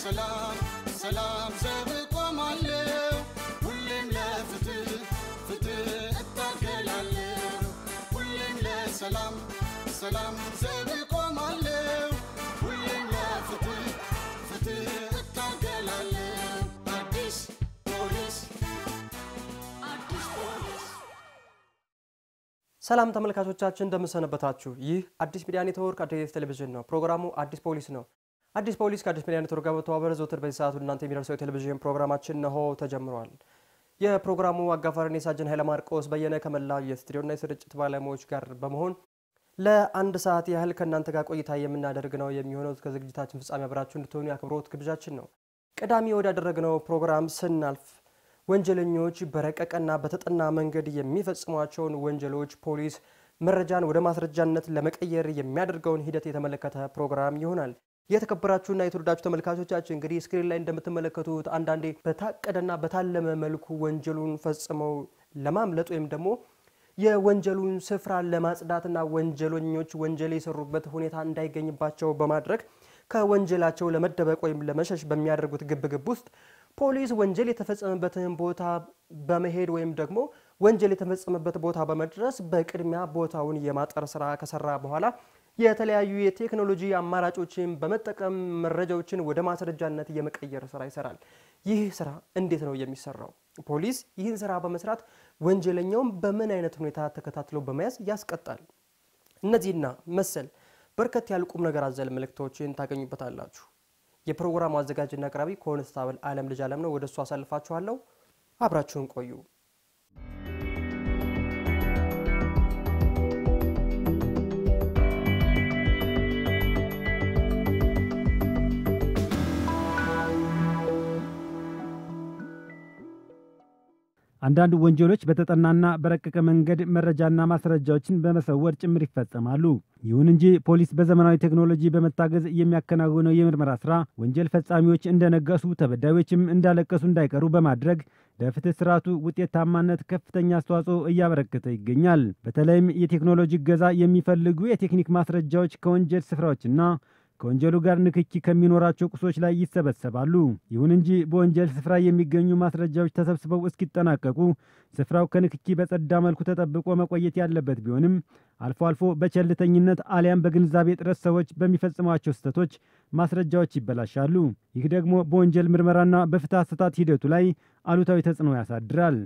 ለሰላም ሰላም ዘብ ቆማለሁ ሁሌም ለፍትህ ፍትህ እታገላለሁ ሁሌም ለሰላም ሰላም ዘብ ቆማለሁ ሁሌም ለፍትህ ፍትህ እታገላለሁ አዲስ ፖሊስ አዲስ ፖሊስ ሰላም ተመልካቾቻችን እንደምንሰነበታችሁ። ይህ አዲስ ሚዲያ ኔትወርክ አዲስ ቴሌቪዥን ነው። ፕሮግራሙ አዲስ ፖሊስ ነው። አዲስ ፖሊስ ከአዲስ ሚዲያ ኔትወርክ ጋር በተባበረ ዘወትር በዚህ ሰዓት ወደ እናንተ የሚደርሰው የቴሌቪዥን ፕሮግራማችን ነሆ ተጀምሯል። የፕሮግራሙ አጋፋሪ እኔ ሳጅን ኃይለ ማርቆስ በየነ ከመላው የስቱዲዮና የስርጭት ባለሙያዎች ጋር በመሆን ለአንድ ሰዓት ያህል ከእናንተ ጋር ቆይታ የምናደርግ ነው የሚሆነው። እስከ ዝግጅታችን ፍጻሜ አብራችሁ እንድትሆኑ የአክብሮት ግብዣችን ነው። ቀዳሚ ወዳደረግነው ፕሮግራም ስናልፍ ወንጀለኞች በረቀቀና በተጠና መንገድ የሚፈጽሟቸውን ወንጀሎች ፖሊስ መረጃን ወደ ማስረጃነት ለመቀየር የሚያደርገውን ሂደት የተመለከተ ፕሮግራም ይሆናል። የተከበራችሁና የተወዳችሁ ተመልካቾቻችን እንግዲህ ስክሪን ላይ እንደምትመለከቱት አንዳንዴ በታቀደና በታለመ መልኩ ወንጀሉን ፈጽመው ለማምለጥ ወይም ደግሞ የወንጀሉን ስፍራ ለማጽዳትና ወንጀለኞች ወንጀል የሰሩበት ሁኔታ እንዳይገኝባቸው በማድረግ ከወንጀላቸው ለመደበቅ ወይም ለመሸሽ በሚያደርጉት ግብግብ ውስጥ ፖሊስ ወንጀል የተፈጸመበትን ቦታ በመሄድ ወይም ደግሞ ወንጀል የተፈጸመበት ቦታ በመድረስ በቅድሚያ ቦታውን የማጠር ስራ ከሰራ በኋላ የተለያዩ የቴክኖሎጂ አማራጮችን በመጠቀም መረጃዎችን ወደ ማስረጃነት የመቀየር ስራ ይሰራል። ይህ ስራ እንዴት ነው የሚሰራው? ፖሊስ ይህን ስራ በመስራት ወንጀለኛውን በምን አይነት ሁኔታ ተከታትሎ በመያዝ ያስቀጣል? እነዚህና መሰል በርከት ያሉ ቁም ነገር አዘል መልእክቶችን ታገኙበታላችሁ። የፕሮግራሙ አዘጋጅና አቅራቢ ኮንስታብል አለም ልጅ አለም ነው። ወደ እሱ አሳልፋችኋለሁ። አብራችሁን ቆዩ። አንዳንድ ወንጀሎች በተጠናና በረቀቀ መንገድ መረጃና ማስረጃዎችን በመሰወር ጭምር ይፈጸማሉ። ይሁን እንጂ ፖሊስ በዘመናዊ ቴክኖሎጂ በመታገዝ የሚያከናውነው የምርመራ ስራ ወንጀል ፈጻሚዎች እንደነገሱ፣ ተበዳዮችም እንዳለቀሱ እንዳይቀሩ በማድረግ ለፍትህ ስርዓቱ ውጤታማነት ከፍተኛ አስተዋጽኦ እያበረከተ ይገኛል። በተለይም የቴክኖሎጂ እገዛ የሚፈልጉ የቴክኒክ ማስረጃዎች ከወንጀል ስፍራዎችና ከወንጀሉ ጋር ንክኪ ከሚኖራቸው ቁሶች ላይ ይሰበሰባሉ። ይሁን እንጂ በወንጀል ስፍራ የሚገኙ ማስረጃዎች ተሰብስበው እስኪጠናቀቁ ስፍራው ከንክኪ በጸዳ መልኩ ተጠብቆ መቆየት ያለበት ቢሆንም አልፎ አልፎ በቸልተኝነት አሊያም በግንዛቤ እጥረት ሰዎች በሚፈጽሟቸው ስህተቶች ማስረጃዎች ይበላሻሉ። ይህ ደግሞ በወንጀል ምርመራና በፍትህ አሰጣጥ ሂደቱ ላይ አሉታዊ ተጽዕኖ ያሳድራል።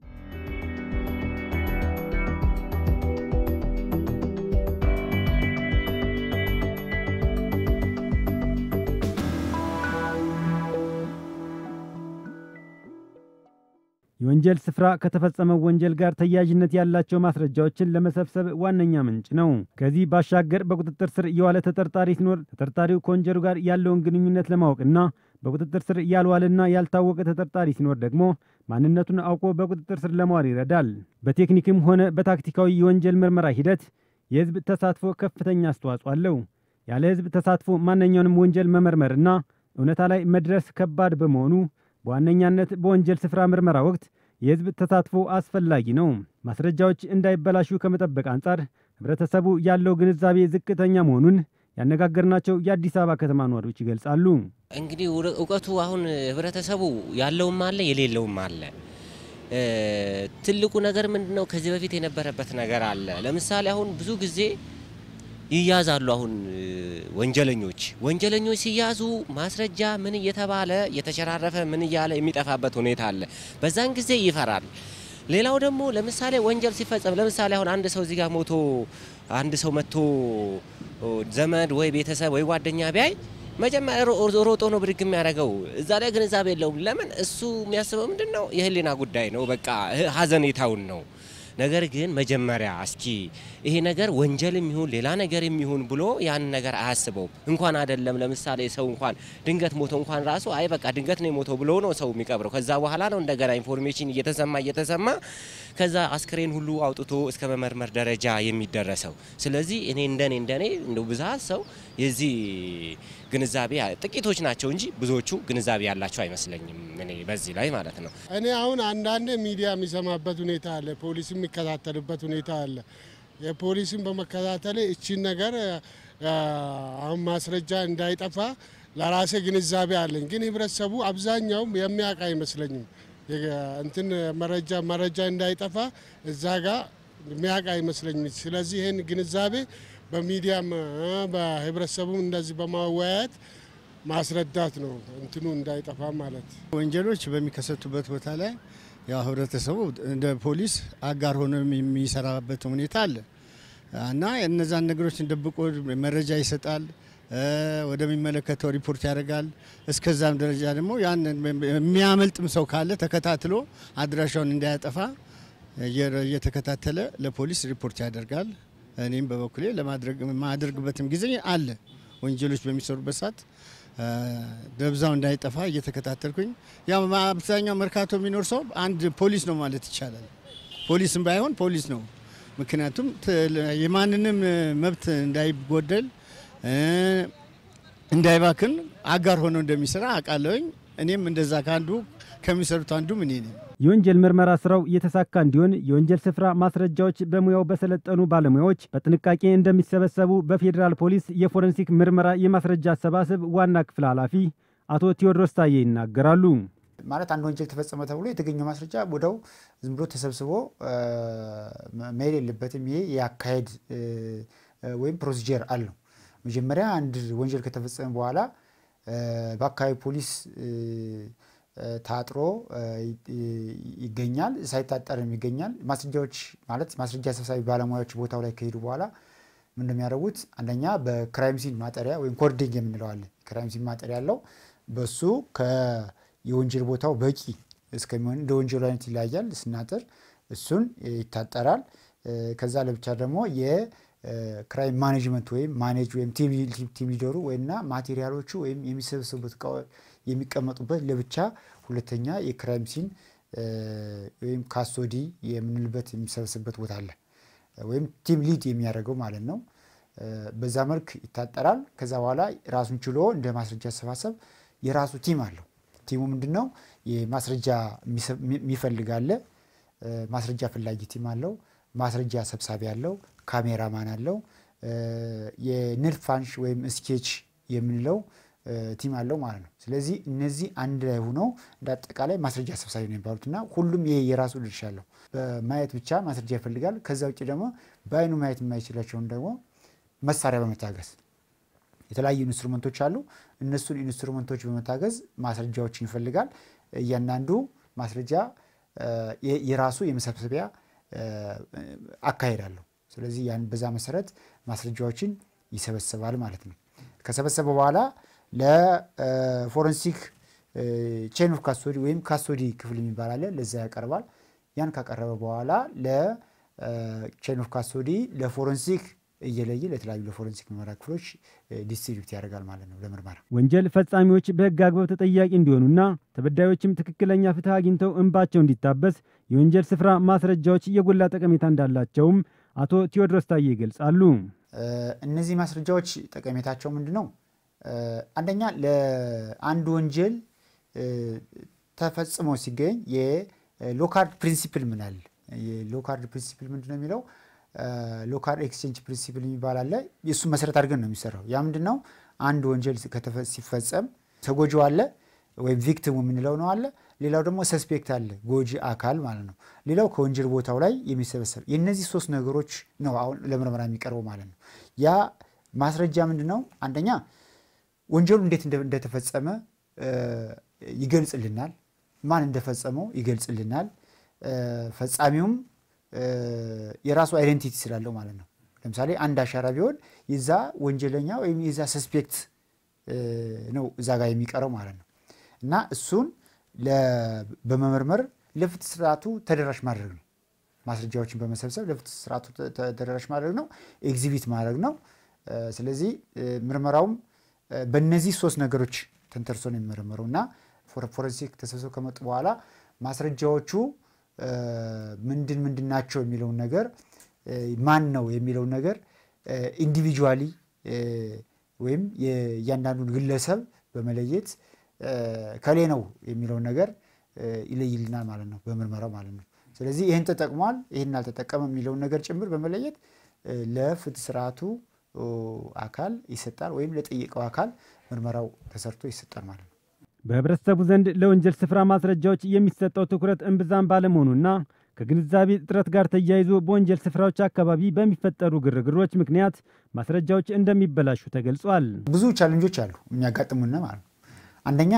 የወንጀል ስፍራ ከተፈጸመው ወንጀል ጋር ተያያዥነት ያላቸው ማስረጃዎችን ለመሰብሰብ ዋነኛ ምንጭ ነው። ከዚህ ባሻገር በቁጥጥር ስር የዋለ ተጠርጣሪ ሲኖር ተጠርጣሪው ከወንጀሉ ጋር ያለውን ግንኙነት ለማወቅና በቁጥጥር ስር ያልዋለና ያልታወቀ ተጠርጣሪ ሲኖር ደግሞ ማንነቱን አውቆ በቁጥጥር ስር ለማዋል ይረዳል። በቴክኒክም ሆነ በታክቲካዊ የወንጀል ምርመራ ሂደት የህዝብ ተሳትፎ ከፍተኛ አስተዋጽኦ አለው። ያለ ህዝብ ተሳትፎ ማንኛውንም ወንጀል መመርመርና እውነታ ላይ መድረስ ከባድ በመሆኑ በዋነኛነት በወንጀል ስፍራ ምርመራ ወቅት የህዝብ ተሳትፎ አስፈላጊ ነው። ማስረጃዎች እንዳይበላሹ ከመጠበቅ አንጻር ህብረተሰቡ ያለው ግንዛቤ ዝቅተኛ መሆኑን ያነጋገርናቸው የአዲስ አበባ ከተማ ነዋሪዎች ይገልጻሉ። እንግዲህ እውቀቱ አሁን ህብረተሰቡ ያለውም አለ የሌለውም አለ። ትልቁ ነገር ምንድን ነው? ከዚህ በፊት የነበረበት ነገር አለ። ለምሳሌ አሁን ብዙ ጊዜ ይያዛሉ። አሁን ወንጀለኞች ወንጀለኞች ሲያዙ ማስረጃ ምን እየተባለ እየተሸራረፈ ምን እያለ የሚጠፋበት ሁኔታ አለ። በዛን ጊዜ ይፈራል። ሌላው ደግሞ ለምሳሌ ወንጀል ሲፈጸም ለምሳሌ አሁን አንድ ሰው እዚህ ጋር ሞቶ አንድ ሰው መጥቶ ዘመድ ወይ ቤተሰብ ወይ ጓደኛ ቢያይ መጀመሪያ ሮጦ ነው ብድግ የሚያደርገው። እዛ ላይ ግንዛቤ የለውም። ለምን እሱ የሚያስበው ምንድን ነው? የህሊና ጉዳይ ነው። በቃ ሀዘኔታውን ነው ነገር ግን መጀመሪያ እስኪ ይሄ ነገር ወንጀልም ይሁን ሌላ ነገር የሚሆን ብሎ ያን ነገር አያስበውም። እንኳን አይደለም ለምሳሌ ሰው እንኳን ድንገት ሞቶ እንኳን ራሱ አይ በቃ ድንገት ነው የሞተው ብሎ ነው ሰው የሚቀብረው። ከዛ በኋላ ነው እንደገና ኢንፎርሜሽን እየተሰማ እየተሰማ ከዛ አስክሬን ሁሉ አውጥቶ እስከ መመርመር ደረጃ የሚደረሰው። ስለዚህ እኔ እንደኔ እንደኔ እንደው ብዛት ሰው የዚህ ግንዛቤ ጥቂቶች ናቸው እንጂ ብዙዎቹ ግንዛቤ ያላቸው አይመስለኝም። እኔ በዚህ ላይ ማለት ነው። እኔ አሁን አንዳንድ ሚዲያ የሚሰማበት ሁኔታ አለ፣ ፖሊስ የሚከታተልበት ሁኔታ አለ። የፖሊስን በመከታተል እቺን ነገር አሁን ማስረጃ እንዳይጠፋ ለራሴ ግንዛቤ አለኝ። ግን ህብረተሰቡ አብዛኛውም የሚያውቅ አይመስለኝም። እንትን መረጃ መረጃ እንዳይጠፋ እዛ ጋር የሚያውቅ አይመስለኝም። ስለዚህ ይህን ግንዛቤ በሚዲያም በህብረተሰቡም እንደዚህ በማወያየት ማስረዳት ነው እንትኑ እንዳይጠፋ ማለት። ወንጀሎች በሚከሰቱበት ቦታ ላይ ያው ህብረተሰቡ እንደ ፖሊስ አጋር ሆኖ የሚሰራበት ሁኔታ አለ እና እነዛን ነገሮችን ደብቆ መረጃ ይሰጣል፣ ወደሚመለከተው ሪፖርት ያደርጋል። እስከዛም ደረጃ ደግሞ ያን የሚያመልጥም ሰው ካለ ተከታትሎ አድራሻውን እንዳያጠፋ እየተከታተለ ለፖሊስ ሪፖርት ያደርጋል። እኔም በበኩሌ ለማድረግ የማደርግበትም ጊዜ አለ። ወንጀሎች በሚሰሩበት ሰዓት ደብዛው እንዳይጠፋ እየተከታተልኩኝ ያው አብዛኛው መርካቶ የሚኖር ሰው አንድ ፖሊስ ነው ማለት ይቻላል። ፖሊስም ባይሆን ፖሊስ ነው። ምክንያቱም የማንንም መብት እንዳይጎደል እንዳይባክን አጋር ሆኖ እንደሚሰራ አውቃለሁኝ። እኔም እንደዛ ከአንዱ ከሚሰሩት አንዱም እኔ ነኝ። የወንጀል ምርመራ ስራው የተሳካ እንዲሆን የወንጀል ስፍራ ማስረጃዎች በሙያው በሰለጠኑ ባለሙያዎች በጥንቃቄ እንደሚሰበሰቡ በፌዴራል ፖሊስ የፎረንሲክ ምርመራ የማስረጃ አሰባሰብ ዋና ክፍል ኃላፊ አቶ ቴዎድሮስ ታዬ ይናገራሉ። ማለት አንድ ወንጀል ተፈጸመ ተብሎ የተገኘው ማስረጃ ወደው ዝም ብሎ ተሰብስቦ መሄድ የለበትም። ይሄ የአካሄድ ወይም ፕሮሲጀር አለው። መጀመሪያ አንድ ወንጀል ከተፈጸመ በኋላ በአካባቢ ፖሊስ ታጥሮ ይገኛል። ሳይታጠርም ይገኛል። ማስረጃዎች ማለት ማስረጃ ሰብሳቢ ባለሙያዎች ቦታው ላይ ከሄዱ በኋላ ምን እንደሚያደርጉት አንደኛ በክራይም ሲን ማጠሪያ ወይም ኮርዲንግ የምንለው አለ። ክራይም ሲን ማጠሪያ ያለው በሱ የወንጀል ቦታው በቂ እስከሚሆን እንደ ወንጀሉ አይነት ይለያያል። ስናጥር እሱን ይታጠራል። ከዛ ለብቻ ደግሞ የክራይም ማኔጅመንት ወይም ማኔጅ ወይም ቲም ሊደሩ ወይምና ማቴሪያሎቹ ወይም የሚሰበሰቡበት የሚቀመጡበት ለብቻ ሁለተኛ የክራይም ሲን ወይም ካስቶዲ የምንልበት የሚሰበስብበት ቦታ አለ። ወይም ቲም ሊድ የሚያደርገው ማለት ነው። በዛ መልክ ይታጠራል። ከዛ በኋላ ራሱን ችሎ እንደ ማስረጃ አሰባሰብ የራሱ ቲም አለው። ቲሙ ምንድን ነው? ማስረጃ የሚፈልግ አለ። ማስረጃ ፈላጊ ቲም አለው። ማስረጃ ሰብሳቢ አለው። ካሜራማን አለው። የንድፍ አንሽ ወይም ስኬች የምንለው ቲም አለው ማለት ነው። ስለዚህ እነዚህ አንድ ላይ ሆነው እንደ አጠቃላይ ማስረጃ ሰብሳቢ ነው የሚባሉት እና ሁሉም ይሄ የራሱ ድርሻ አለው። በማየት ብቻ ማስረጃ ይፈልጋል። ከዛ ውጭ ደግሞ በአይኑ ማየት የማይችላቸውን ደግሞ መሳሪያ በመታገዝ የተለያዩ ኢንስትሩመንቶች አሉ። እነሱን ኢንስትሩመንቶች በመታገዝ ማስረጃዎችን ይፈልጋል። እያንዳንዱ ማስረጃ የራሱ የመሰብሰቢያ አካሄድ አለው። ስለዚህ ያን በዛ መሰረት ማስረጃዎችን ይሰበስባል ማለት ነው። ከሰበሰበ በኋላ ለፎረንሲክ ቼን ኦፍ ካስቶዲ ወይም ካስቶዲ ክፍል የሚባል አለ። ለዛ ያቀርባል። ያን ካቀረበ በኋላ ለቼን ኦፍ ካስቶዲ ለፎረንሲክ እየለየ ለተለያዩ ለፎረንሲክ ምርመራ ክፍሎች ዲስትሪቢዩት ያደርጋል ማለት ነው ለምርመራ። ወንጀል ፈጻሚዎች በሕግ አግባብ ተጠያቂ እንዲሆኑና ተበዳዮችም ትክክለኛ ፍትህ አግኝተው እንባቸው እንዲታበስ የወንጀል ስፍራ ማስረጃዎች የጎላ ጠቀሜታ እንዳላቸውም አቶ ቴዎድሮስ ታዬ ይገልጻሉ። እነዚህ ማስረጃዎች ጠቀሜታቸው ምንድን ነው? አንደኛ ለአንድ ወንጀል ተፈጽሞ ሲገኝ የሎካርድ ፕሪንሲፕል ምን አለ? የሎካርድ ፕሪንሲፕል ምንድን ነው የሚለው ሎካል ኤክስቼንጅ ፕሪንሲፕል የሚባል አለ። የእሱን መሰረት አድርገን ነው የሚሰራው። ያ ምንድን ነው? አንድ ወንጀል ሲፈጸም ተጎጂው አለ ወይም ቪክቲሙ የምንለው ነው አለ። ሌላው ደግሞ ሰስፔክት አለ፣ ጎጂ አካል ማለት ነው። ሌላው ከወንጀል ቦታው ላይ የሚሰበሰብ የእነዚህ ሶስት ነገሮች ነው አሁን ለምርመራ የሚቀርበው ማለት ነው። ያ ማስረጃ ምንድን ነው? አንደኛ ወንጀሉ እንዴት እንደተፈጸመ ይገልጽልናል። ማን እንደፈጸመው ይገልጽልናል። ፈጻሚውም የራሱ አይደንቲቲ ስላለው ማለት ነው። ለምሳሌ አንድ አሻራ ቢሆን የዛ ወንጀለኛ ወይም የዛ ሰስፔክት ነው እዛ ጋር የሚቀረው ማለት ነው እና እሱን በመመርመር ለፍትህ ስርዓቱ ተደራሽ ማድረግ ነው። ማስረጃዎችን በመሰብሰብ ለፍትህ ስርዓቱ ተደራሽ ማድረግ ነው፣ ኤግዚቢት ማድረግ ነው። ስለዚህ ምርመራውም በእነዚህ ሶስት ነገሮች ተንተርሶ ነው የሚመረመረው እና ፎረንሲክ ተሰብስበው ከመጡ በኋላ ማስረጃዎቹ ምንድን ምንድን ናቸው የሚለውን ነገር ማን ነው የሚለውን ነገር ኢንዲቪጁዋሊ ወይም የእያንዳንዱን ግለሰብ በመለየት ከሌ ነው የሚለውን ነገር ይለይልናል ማለት ነው በምርመራው ማለት ነው። ስለዚህ ይህን ተጠቅሟል፣ ይህን አልተጠቀመም የሚለውን ነገር ጭምር በመለየት ለፍትህ ስርዓቱ አካል ይሰጣል፣ ወይም ለጠየቀው አካል ምርመራው ተሰርቶ ይሰጣል ማለት ነው። በህብረተሰቡ ዘንድ ለወንጀል ስፍራ ማስረጃዎች የሚሰጠው ትኩረት እምብዛም ባለመሆኑና ከግንዛቤ እጥረት ጋር ተያይዞ በወንጀል ስፍራዎች አካባቢ በሚፈጠሩ ግርግሮች ምክንያት ማስረጃዎች እንደሚበላሹ ተገልጿል። ብዙ ቻለንጆች አሉ የሚያጋጥሙን ማለት ነው። አንደኛ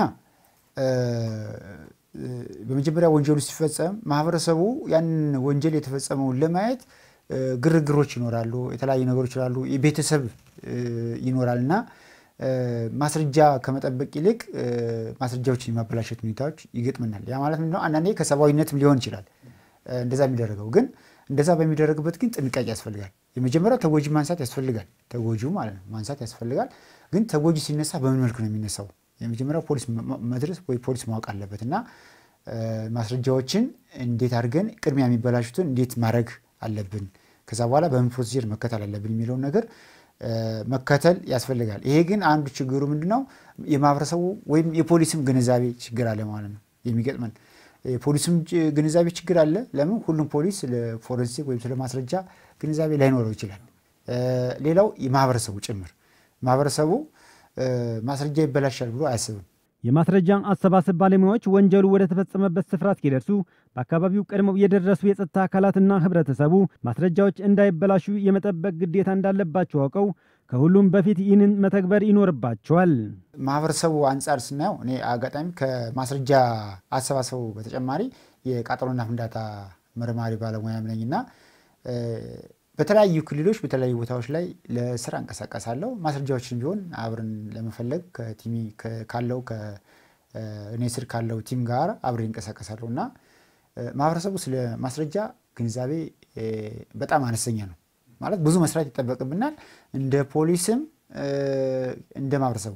በመጀመሪያ ወንጀሉ ሲፈጸም ማህበረሰቡ ያንን ወንጀል የተፈጸመውን ለማየት ግርግሮች ይኖራሉ፣ የተለያዩ ነገሮች ይላሉ፣ የቤተሰብ ይኖራል እና ማስረጃ ከመጠበቅ ይልቅ ማስረጃዎችን የማበላሸት ሁኔታዎች ይገጥመናል። ያ ማለት ምንድነው? አንዳንዴ ከሰብአዊነትም ሊሆን ይችላል እንደዛ የሚደረገው ግን እንደዛ በሚደረግበት ግን ጥንቃቄ ያስፈልጋል። የመጀመሪያው ተጎጂ ማንሳት ያስፈልጋል። ተጎጂው ማለት ነው ማንሳት ያስፈልጋል። ግን ተጎጂ ሲነሳ በምን መልኩ ነው የሚነሳው? የመጀመሪያው ፖሊስ መድረስ ወይ ፖሊስ ማወቅ አለበት እና ማስረጃዎችን እንዴት አድርገን ቅድሚያ የሚበላሹትን እንዴት ማድረግ አለብን፣ ከዛ በኋላ በምን ፕሮሲጀር መከተል አለብን የሚለውን ነገር መከተል ያስፈልጋል። ይሄ ግን አንዱ ችግሩ ምንድነው? የማህበረሰቡ ወይም የፖሊስም ግንዛቤ ችግር አለ ማለት ነው የሚገጥመን የፖሊስም ግንዛቤ ችግር አለ። ለምን ሁሉም ፖሊስ ስለ ፎረንሲክ ወይም ስለ ማስረጃ ግንዛቤ ላይኖረው ይችላል። ሌላው የማህበረሰቡ ጭምር ማህበረሰቡ ማስረጃ ይበላሻል ብሎ አያስብም። የማስረጃ አሰባሰብ ባለሙያዎች ወንጀሉ ወደ ተፈጸመበት ስፍራ እስኪደርሱ በአካባቢው ቀድመው የደረሱ የጸጥታ አካላትና ህብረተሰቡ ማስረጃዎች እንዳይበላሹ የመጠበቅ ግዴታ እንዳለባቸው አውቀው ከሁሉም በፊት ይህንን መተግበር ይኖርባቸዋል። ማህበረሰቡ አንጻር ስናየው እኔ አጋጣሚ ከማስረጃ አሰባሰቡ በተጨማሪ የቃጠሎና ፍንዳታ መርማሪ ባለሙያ ነኝና በተለያዩ ክልሎች በተለያዩ ቦታዎች ላይ ለስራ እንቀሳቀሳለሁ። ማስረጃዎችን ቢሆን አብረን ለመፈለግ ከቲሚ ካለው እኔ ስር ካለው ቲም ጋር አብሬ እንቀሳቀሳለሁ እና ማህበረሰቡ ስለ ማስረጃ ግንዛቤ በጣም አነስተኛ ነው። ማለት ብዙ መስራት ይጠበቅብናል። እንደ ፖሊስም እንደ ማህበረሰቡ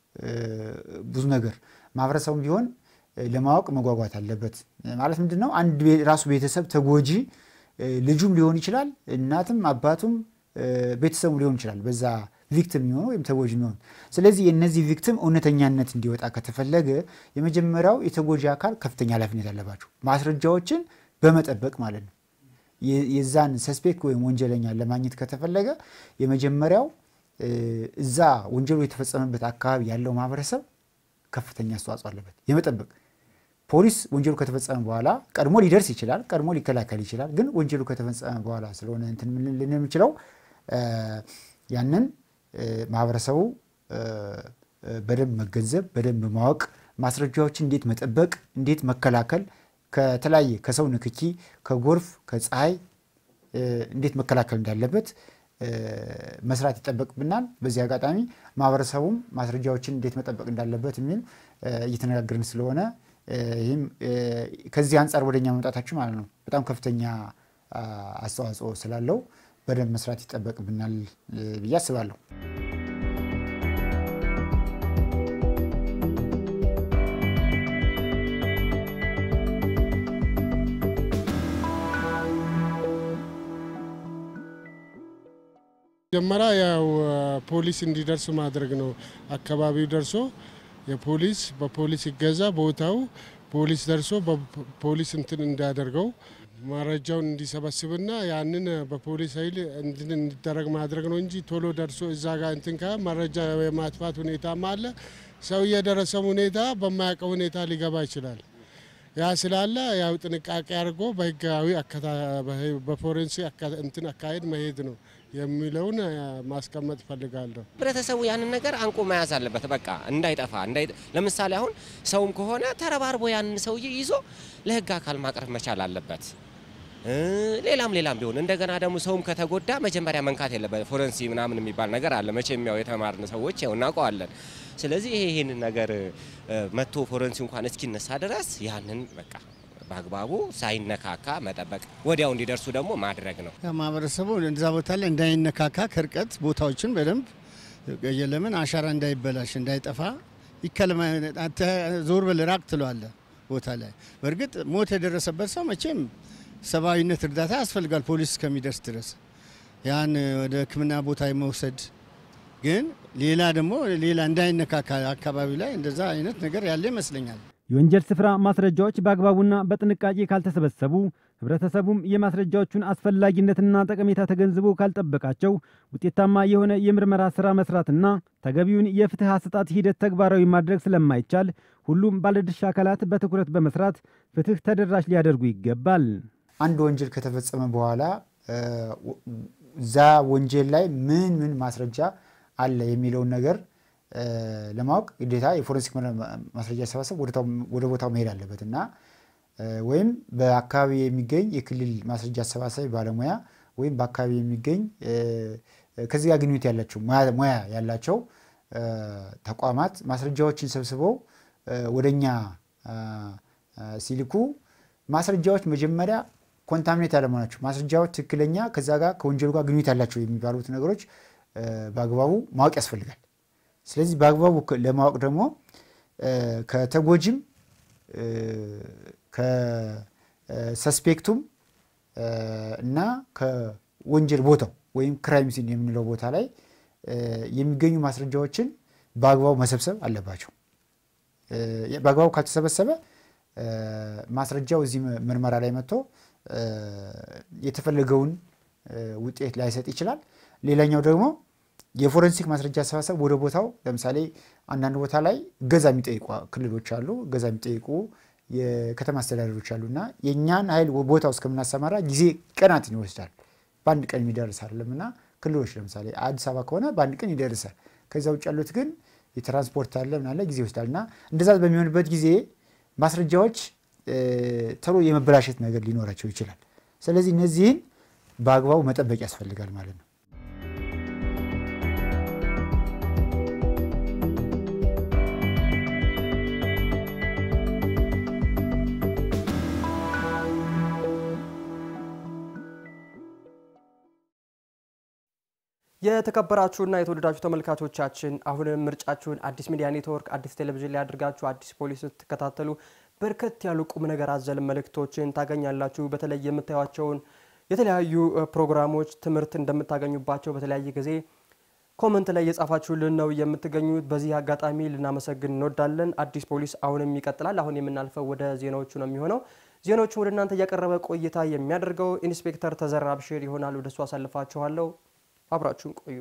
ብዙ ነገር ማህበረሰቡ ቢሆን ለማወቅ መጓጓት አለበት። ማለት ምንድን ነው? አንድ ራሱ ቤተሰብ ተጎጂ ልጁም ሊሆን ይችላል፣ እናትም አባቱም ቤተሰቡ ሊሆን ይችላል። በዛ ቪክቲም የሚሆነው ወይም ተጎጂ የሚሆኑ ስለዚህ የእነዚህ ቪክቲም እውነተኛነት እንዲወጣ ከተፈለገ የመጀመሪያው የተጎጂ አካል ከፍተኛ ኃላፊነት አለባቸው፣ ማስረጃዎችን በመጠበቅ ማለት ነው። የዛን ሰስፔክት ወይም ወንጀለኛ ለማግኘት ከተፈለገ የመጀመሪያው እዛ ወንጀሉ የተፈጸመበት አካባቢ ያለው ማህበረሰብ ከፍተኛ አስተዋጽኦ አለበት የመጠበቅ ፖሊስ ወንጀሉ ከተፈጸመ በኋላ ቀድሞ ሊደርስ ይችላል፣ ቀድሞ ሊከላከል ይችላል። ግን ወንጀሉ ከተፈጸመ በኋላ ስለሆነ እንትን ልን የምችለው ያንን ማህበረሰቡ በደንብ መገንዘብ፣ በደንብ ማወቅ፣ ማስረጃዎችን እንዴት መጠበቅ፣ እንዴት መከላከል ከተለያየ ከሰው ንክኪ፣ ከጎርፍ፣ ከፀሐይ እንዴት መከላከል እንዳለበት መስራት ይጠበቅብናል። በዚህ አጋጣሚ ማህበረሰቡም ማስረጃዎችን እንዴት መጠበቅ እንዳለበት የሚል እየተነጋገርን ስለሆነ ይህም ከዚህ አንጻር ወደኛ መምጣታችሁ ማለት ነው በጣም ከፍተኛ አስተዋጽኦ ስላለው በደንብ መስራት ይጠበቅብናል ብዬ አስባለሁ። መጀመሪያ ያው ፖሊስ እንዲደርስ ማድረግ ነው። አካባቢው ደርሶ የፖሊስ በፖሊስ ይገዛ ቦታው ፖሊስ ደርሶ በፖሊስ እንትን እንዳያደርገው መረጃውን እንዲሰበስብና ያንን በፖሊስ ኃይል እንትን እንዲደረግ ማድረግ ነው እንጂ ቶሎ ደርሶ እዛ ጋር እንትን ከ መረጃ የማጥፋት ሁኔታም አለ። ሰው የደረሰው ሁኔታ በማያውቀው ሁኔታ ሊገባ ይችላል። ያ ስላለ ያው ጥንቃቄ አድርጎ በህጋዊ በፎሬንሲክ እንትን አካሄድ መሄድ ነው የሚለውን ማስቀመጥ እፈልጋለሁ። ህብረተሰቡ ያንን ነገር አንቆ መያዝ አለበት። በቃ እንዳይጠፋ። ለምሳሌ አሁን ሰውም ከሆነ ተረባርቦ ያንን ሰውዬ ይዞ ለህግ አካል ማቅረብ መቻል አለበት። ሌላም ሌላም ቢሆን እንደገና ደግሞ ሰውም ከተጎዳ መጀመሪያ መንካት የለበት። ፎረንሲ ምናምን የሚባል ነገር አለ። መቼም ያው የተማርን ሰዎች ያው እናውቀዋለን። ስለዚህ ይሄ ይህንን ነገር መጥቶ ፎረንሲ እንኳን እስኪነሳ ድረስ ያንን በቃ በአግባቡ ሳይነካካ መጠበቅ፣ ወዲያው እንዲደርሱ ደግሞ ማድረግ ነው። ማህበረሰቡ እዛ ቦታ ላይ እንዳይነካካ ከርቀት ቦታዎችን በደንብ የለምን አሻራ እንዳይበላሽ እንዳይጠፋ ይከለማ ዞር በል ራቅ ትለዋለ ቦታ ላይ። በእርግጥ ሞት የደረሰበት ሰው መቼም ሰብአዊነት እርዳታ ያስፈልጋል ፖሊስ እስከሚደርስ ድረስ ያን ወደ ሕክምና ቦታ የመውሰድ ግን ሌላ ደግሞ ሌላ እንዳይነካካ አካባቢ ላይ እንደዛ አይነት ነገር ያለ ይመስለኛል። የወንጀል ስፍራ ማስረጃዎች በአግባቡና በጥንቃቄ ካልተሰበሰቡ ህብረተሰቡም የማስረጃዎቹን አስፈላጊነትና ጠቀሜታ ተገንዝቦ ካልጠበቃቸው ውጤታማ የሆነ የምርመራ ስራ መስራትና ተገቢውን የፍትህ አሰጣጥ ሂደት ተግባራዊ ማድረግ ስለማይቻል ሁሉም ባለድርሻ አካላት በትኩረት በመስራት ፍትህ ተደራሽ ሊያደርጉ ይገባል። አንድ ወንጀል ከተፈጸመ በኋላ እዛ ወንጀል ላይ ምን ምን ማስረጃ አለ የሚለውን ነገር ለማወቅ ግዴታ የፎረንሲክ ማስረጃ አሰባሰብ ወደ ቦታው መሄድ አለበት እና ወይም በአካባቢ የሚገኝ የክልል ማስረጃ አሰባሳቢ ባለሙያ ወይም በአካባቢ የሚገኝ ከዚህ ጋር ግንኙነት ያላቸው ሙያ ያላቸው ተቋማት ማስረጃዎችን ሰብስበው ወደኛ ሲልኩ ማስረጃዎች መጀመሪያ ኮንታሚኔት ያለመሆናቸው ማስረጃዎች ትክክለኛ ከዛ ጋር ከወንጀሉ ጋር ግንኙነት ያላቸው የሚባሉት ነገሮች በአግባቡ ማወቅ ያስፈልጋል። ስለዚህ በአግባቡ ለማወቅ ደግሞ ከተጎጂም ከሰስፔክቱም እና ከወንጀል ቦታው ወይም ክራይም ሲን የምንለው ቦታ ላይ የሚገኙ ማስረጃዎችን በአግባቡ መሰብሰብ አለባቸው። በአግባቡ ካልተሰበሰበ ማስረጃው እዚህ ምርመራ ላይ መጥቶ የተፈለገውን ውጤት ላይሰጥ ይችላል። ሌላኛው ደግሞ የፎረንሲክ ማስረጃ አሰባሰብ ወደ ቦታው ለምሳሌ አንዳንድ ቦታ ላይ እገዛ የሚጠይቁ ክልሎች አሉ፣ እገዛ የሚጠይቁ የከተማ አስተዳደሮች አሉ እና የእኛን ኃይል ቦታው እስከምናሰማራ ጊዜ ቀናትን ይወስዳል። በአንድ ቀን የሚደርስ አይደለም እና ክልሎች ለምሳሌ አዲስ አበባ ከሆነ በአንድ ቀን ይደርሳል። ከዛ ውጭ ያሉት ግን የትራንስፖርት አለ ምናለ ጊዜ ይወስዳል እና እንደዛ በሚሆንበት ጊዜ ማስረጃዎች ቶሎ የመበላሸት ነገር ሊኖራቸው ይችላል። ስለዚህ እነዚህን በአግባቡ መጠበቅ ያስፈልጋል ማለት ነው። የተከበራችሁና የተወደዳችሁ ተመልካቾቻችን አሁንም ምርጫችሁን አዲስ ሚዲያ ኔትወርክ አዲስ ቴሌቪዥን ላይ አድርጋችሁ አዲስ ፖሊስ ስትከታተሉ በርከት ያሉ ቁም ነገር አዘል መልእክቶችን ታገኛላችሁ። በተለይ የምታዩቸውን የተለያዩ ፕሮግራሞች ትምህርት እንደምታገኙባቸው በተለያየ ጊዜ ኮመንት ላይ የጻፋችሁልን ነው የምትገኙት። በዚህ አጋጣሚ ልናመሰግን እንወዳለን። አዲስ ፖሊስ አሁንም ይቀጥላል። አሁን የምናልፈው ወደ ዜናዎቹ ነው የሚሆነው። ዜናዎቹን ወደ እናንተ እያቀረበ ቆይታ የሚያደርገው ኢንስፔክተር ተዘራ ብሽር ይሆናል። ወደሱ አሳልፋችኋለሁ። አብራችሁን ቆዩ።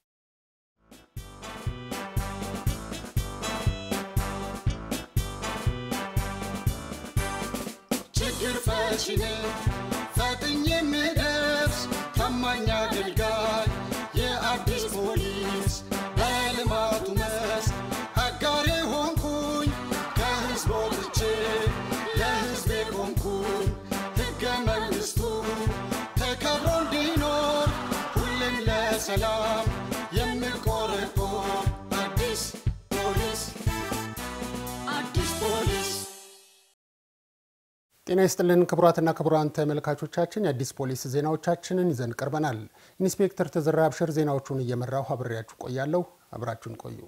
ችግር ፈቺ ነኝ ፈጥኜ የምደርስ ታማኝ አገልጋይ የአዲስ ፖሊስ በልማቱ መስክ አጋሬ ሆንኩኝ ከህዝብ ወጥቼ ለህዝቤ ቆምኩኝ ሕገ መንግሥቱ ተከብሮ እንዲኖር ሁሌም ለሰላም የምቆረቆር አዲስ ፖሊስ አዲስ ፖሊስ ጤና ይስጥልን ክቡራትና ክቡራን ተመልካቾቻችን የአዲስ ፖሊስ ዜናዎቻችንን ይዘን ቀርበናል። ኢንስፔክተር ተዘራ አብሽር ዜናዎቹን እየመራሁ አብሬያችሁ ቆያለሁ። አብራችሁን ቆዩ።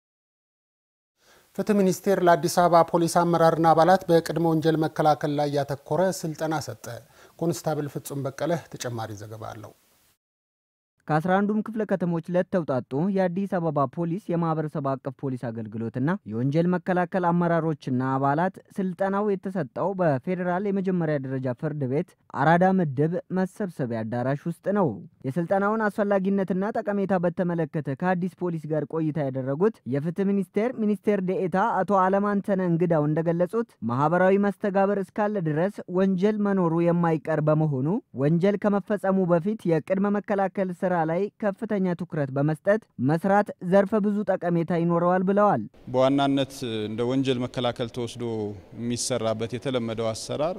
ፍትህ ሚኒስቴር ለአዲስ አበባ ፖሊስ አመራርና አባላት በቅድመ ወንጀል መከላከል ላይ ያተኮረ ስልጠና ሰጠ። ኮንስታብል ፍጹም በቀለ ተጨማሪ ዘገባ አለው። ከአስራ አንዱም ክፍለ ከተሞች ለተውጣጡ የአዲስ አበባ ፖሊስ የማህበረሰብ አቀፍ ፖሊስ አገልግሎትና የወንጀል መከላከል አመራሮችና አባላት ስልጠናው የተሰጠው በፌዴራል የመጀመሪያ ደረጃ ፍርድ ቤት አራዳ ምድብ መሰብሰቢያ አዳራሽ ውስጥ ነው። የስልጠናውን አስፈላጊነትና ጠቀሜታ በተመለከተ ከአዲስ ፖሊስ ጋር ቆይታ ያደረጉት የፍትህ ሚኒስቴር ሚኒስቴር ዴኤታ አቶ አለማንተነ እንግዳው እንደገለጹት ማህበራዊ መስተጋብር እስካለ ድረስ ወንጀል መኖሩ የማይቀር በመሆኑ ወንጀል ከመፈጸሙ በፊት የቅድመ መከላከል ስራ ላይ ከፍተኛ ትኩረት በመስጠት መስራት ዘርፈ ብዙ ጠቀሜታ ይኖረዋል ብለዋል። በዋናነት እንደ ወንጀል መከላከል ተወስዶ የሚሰራበት የተለመደው አሰራር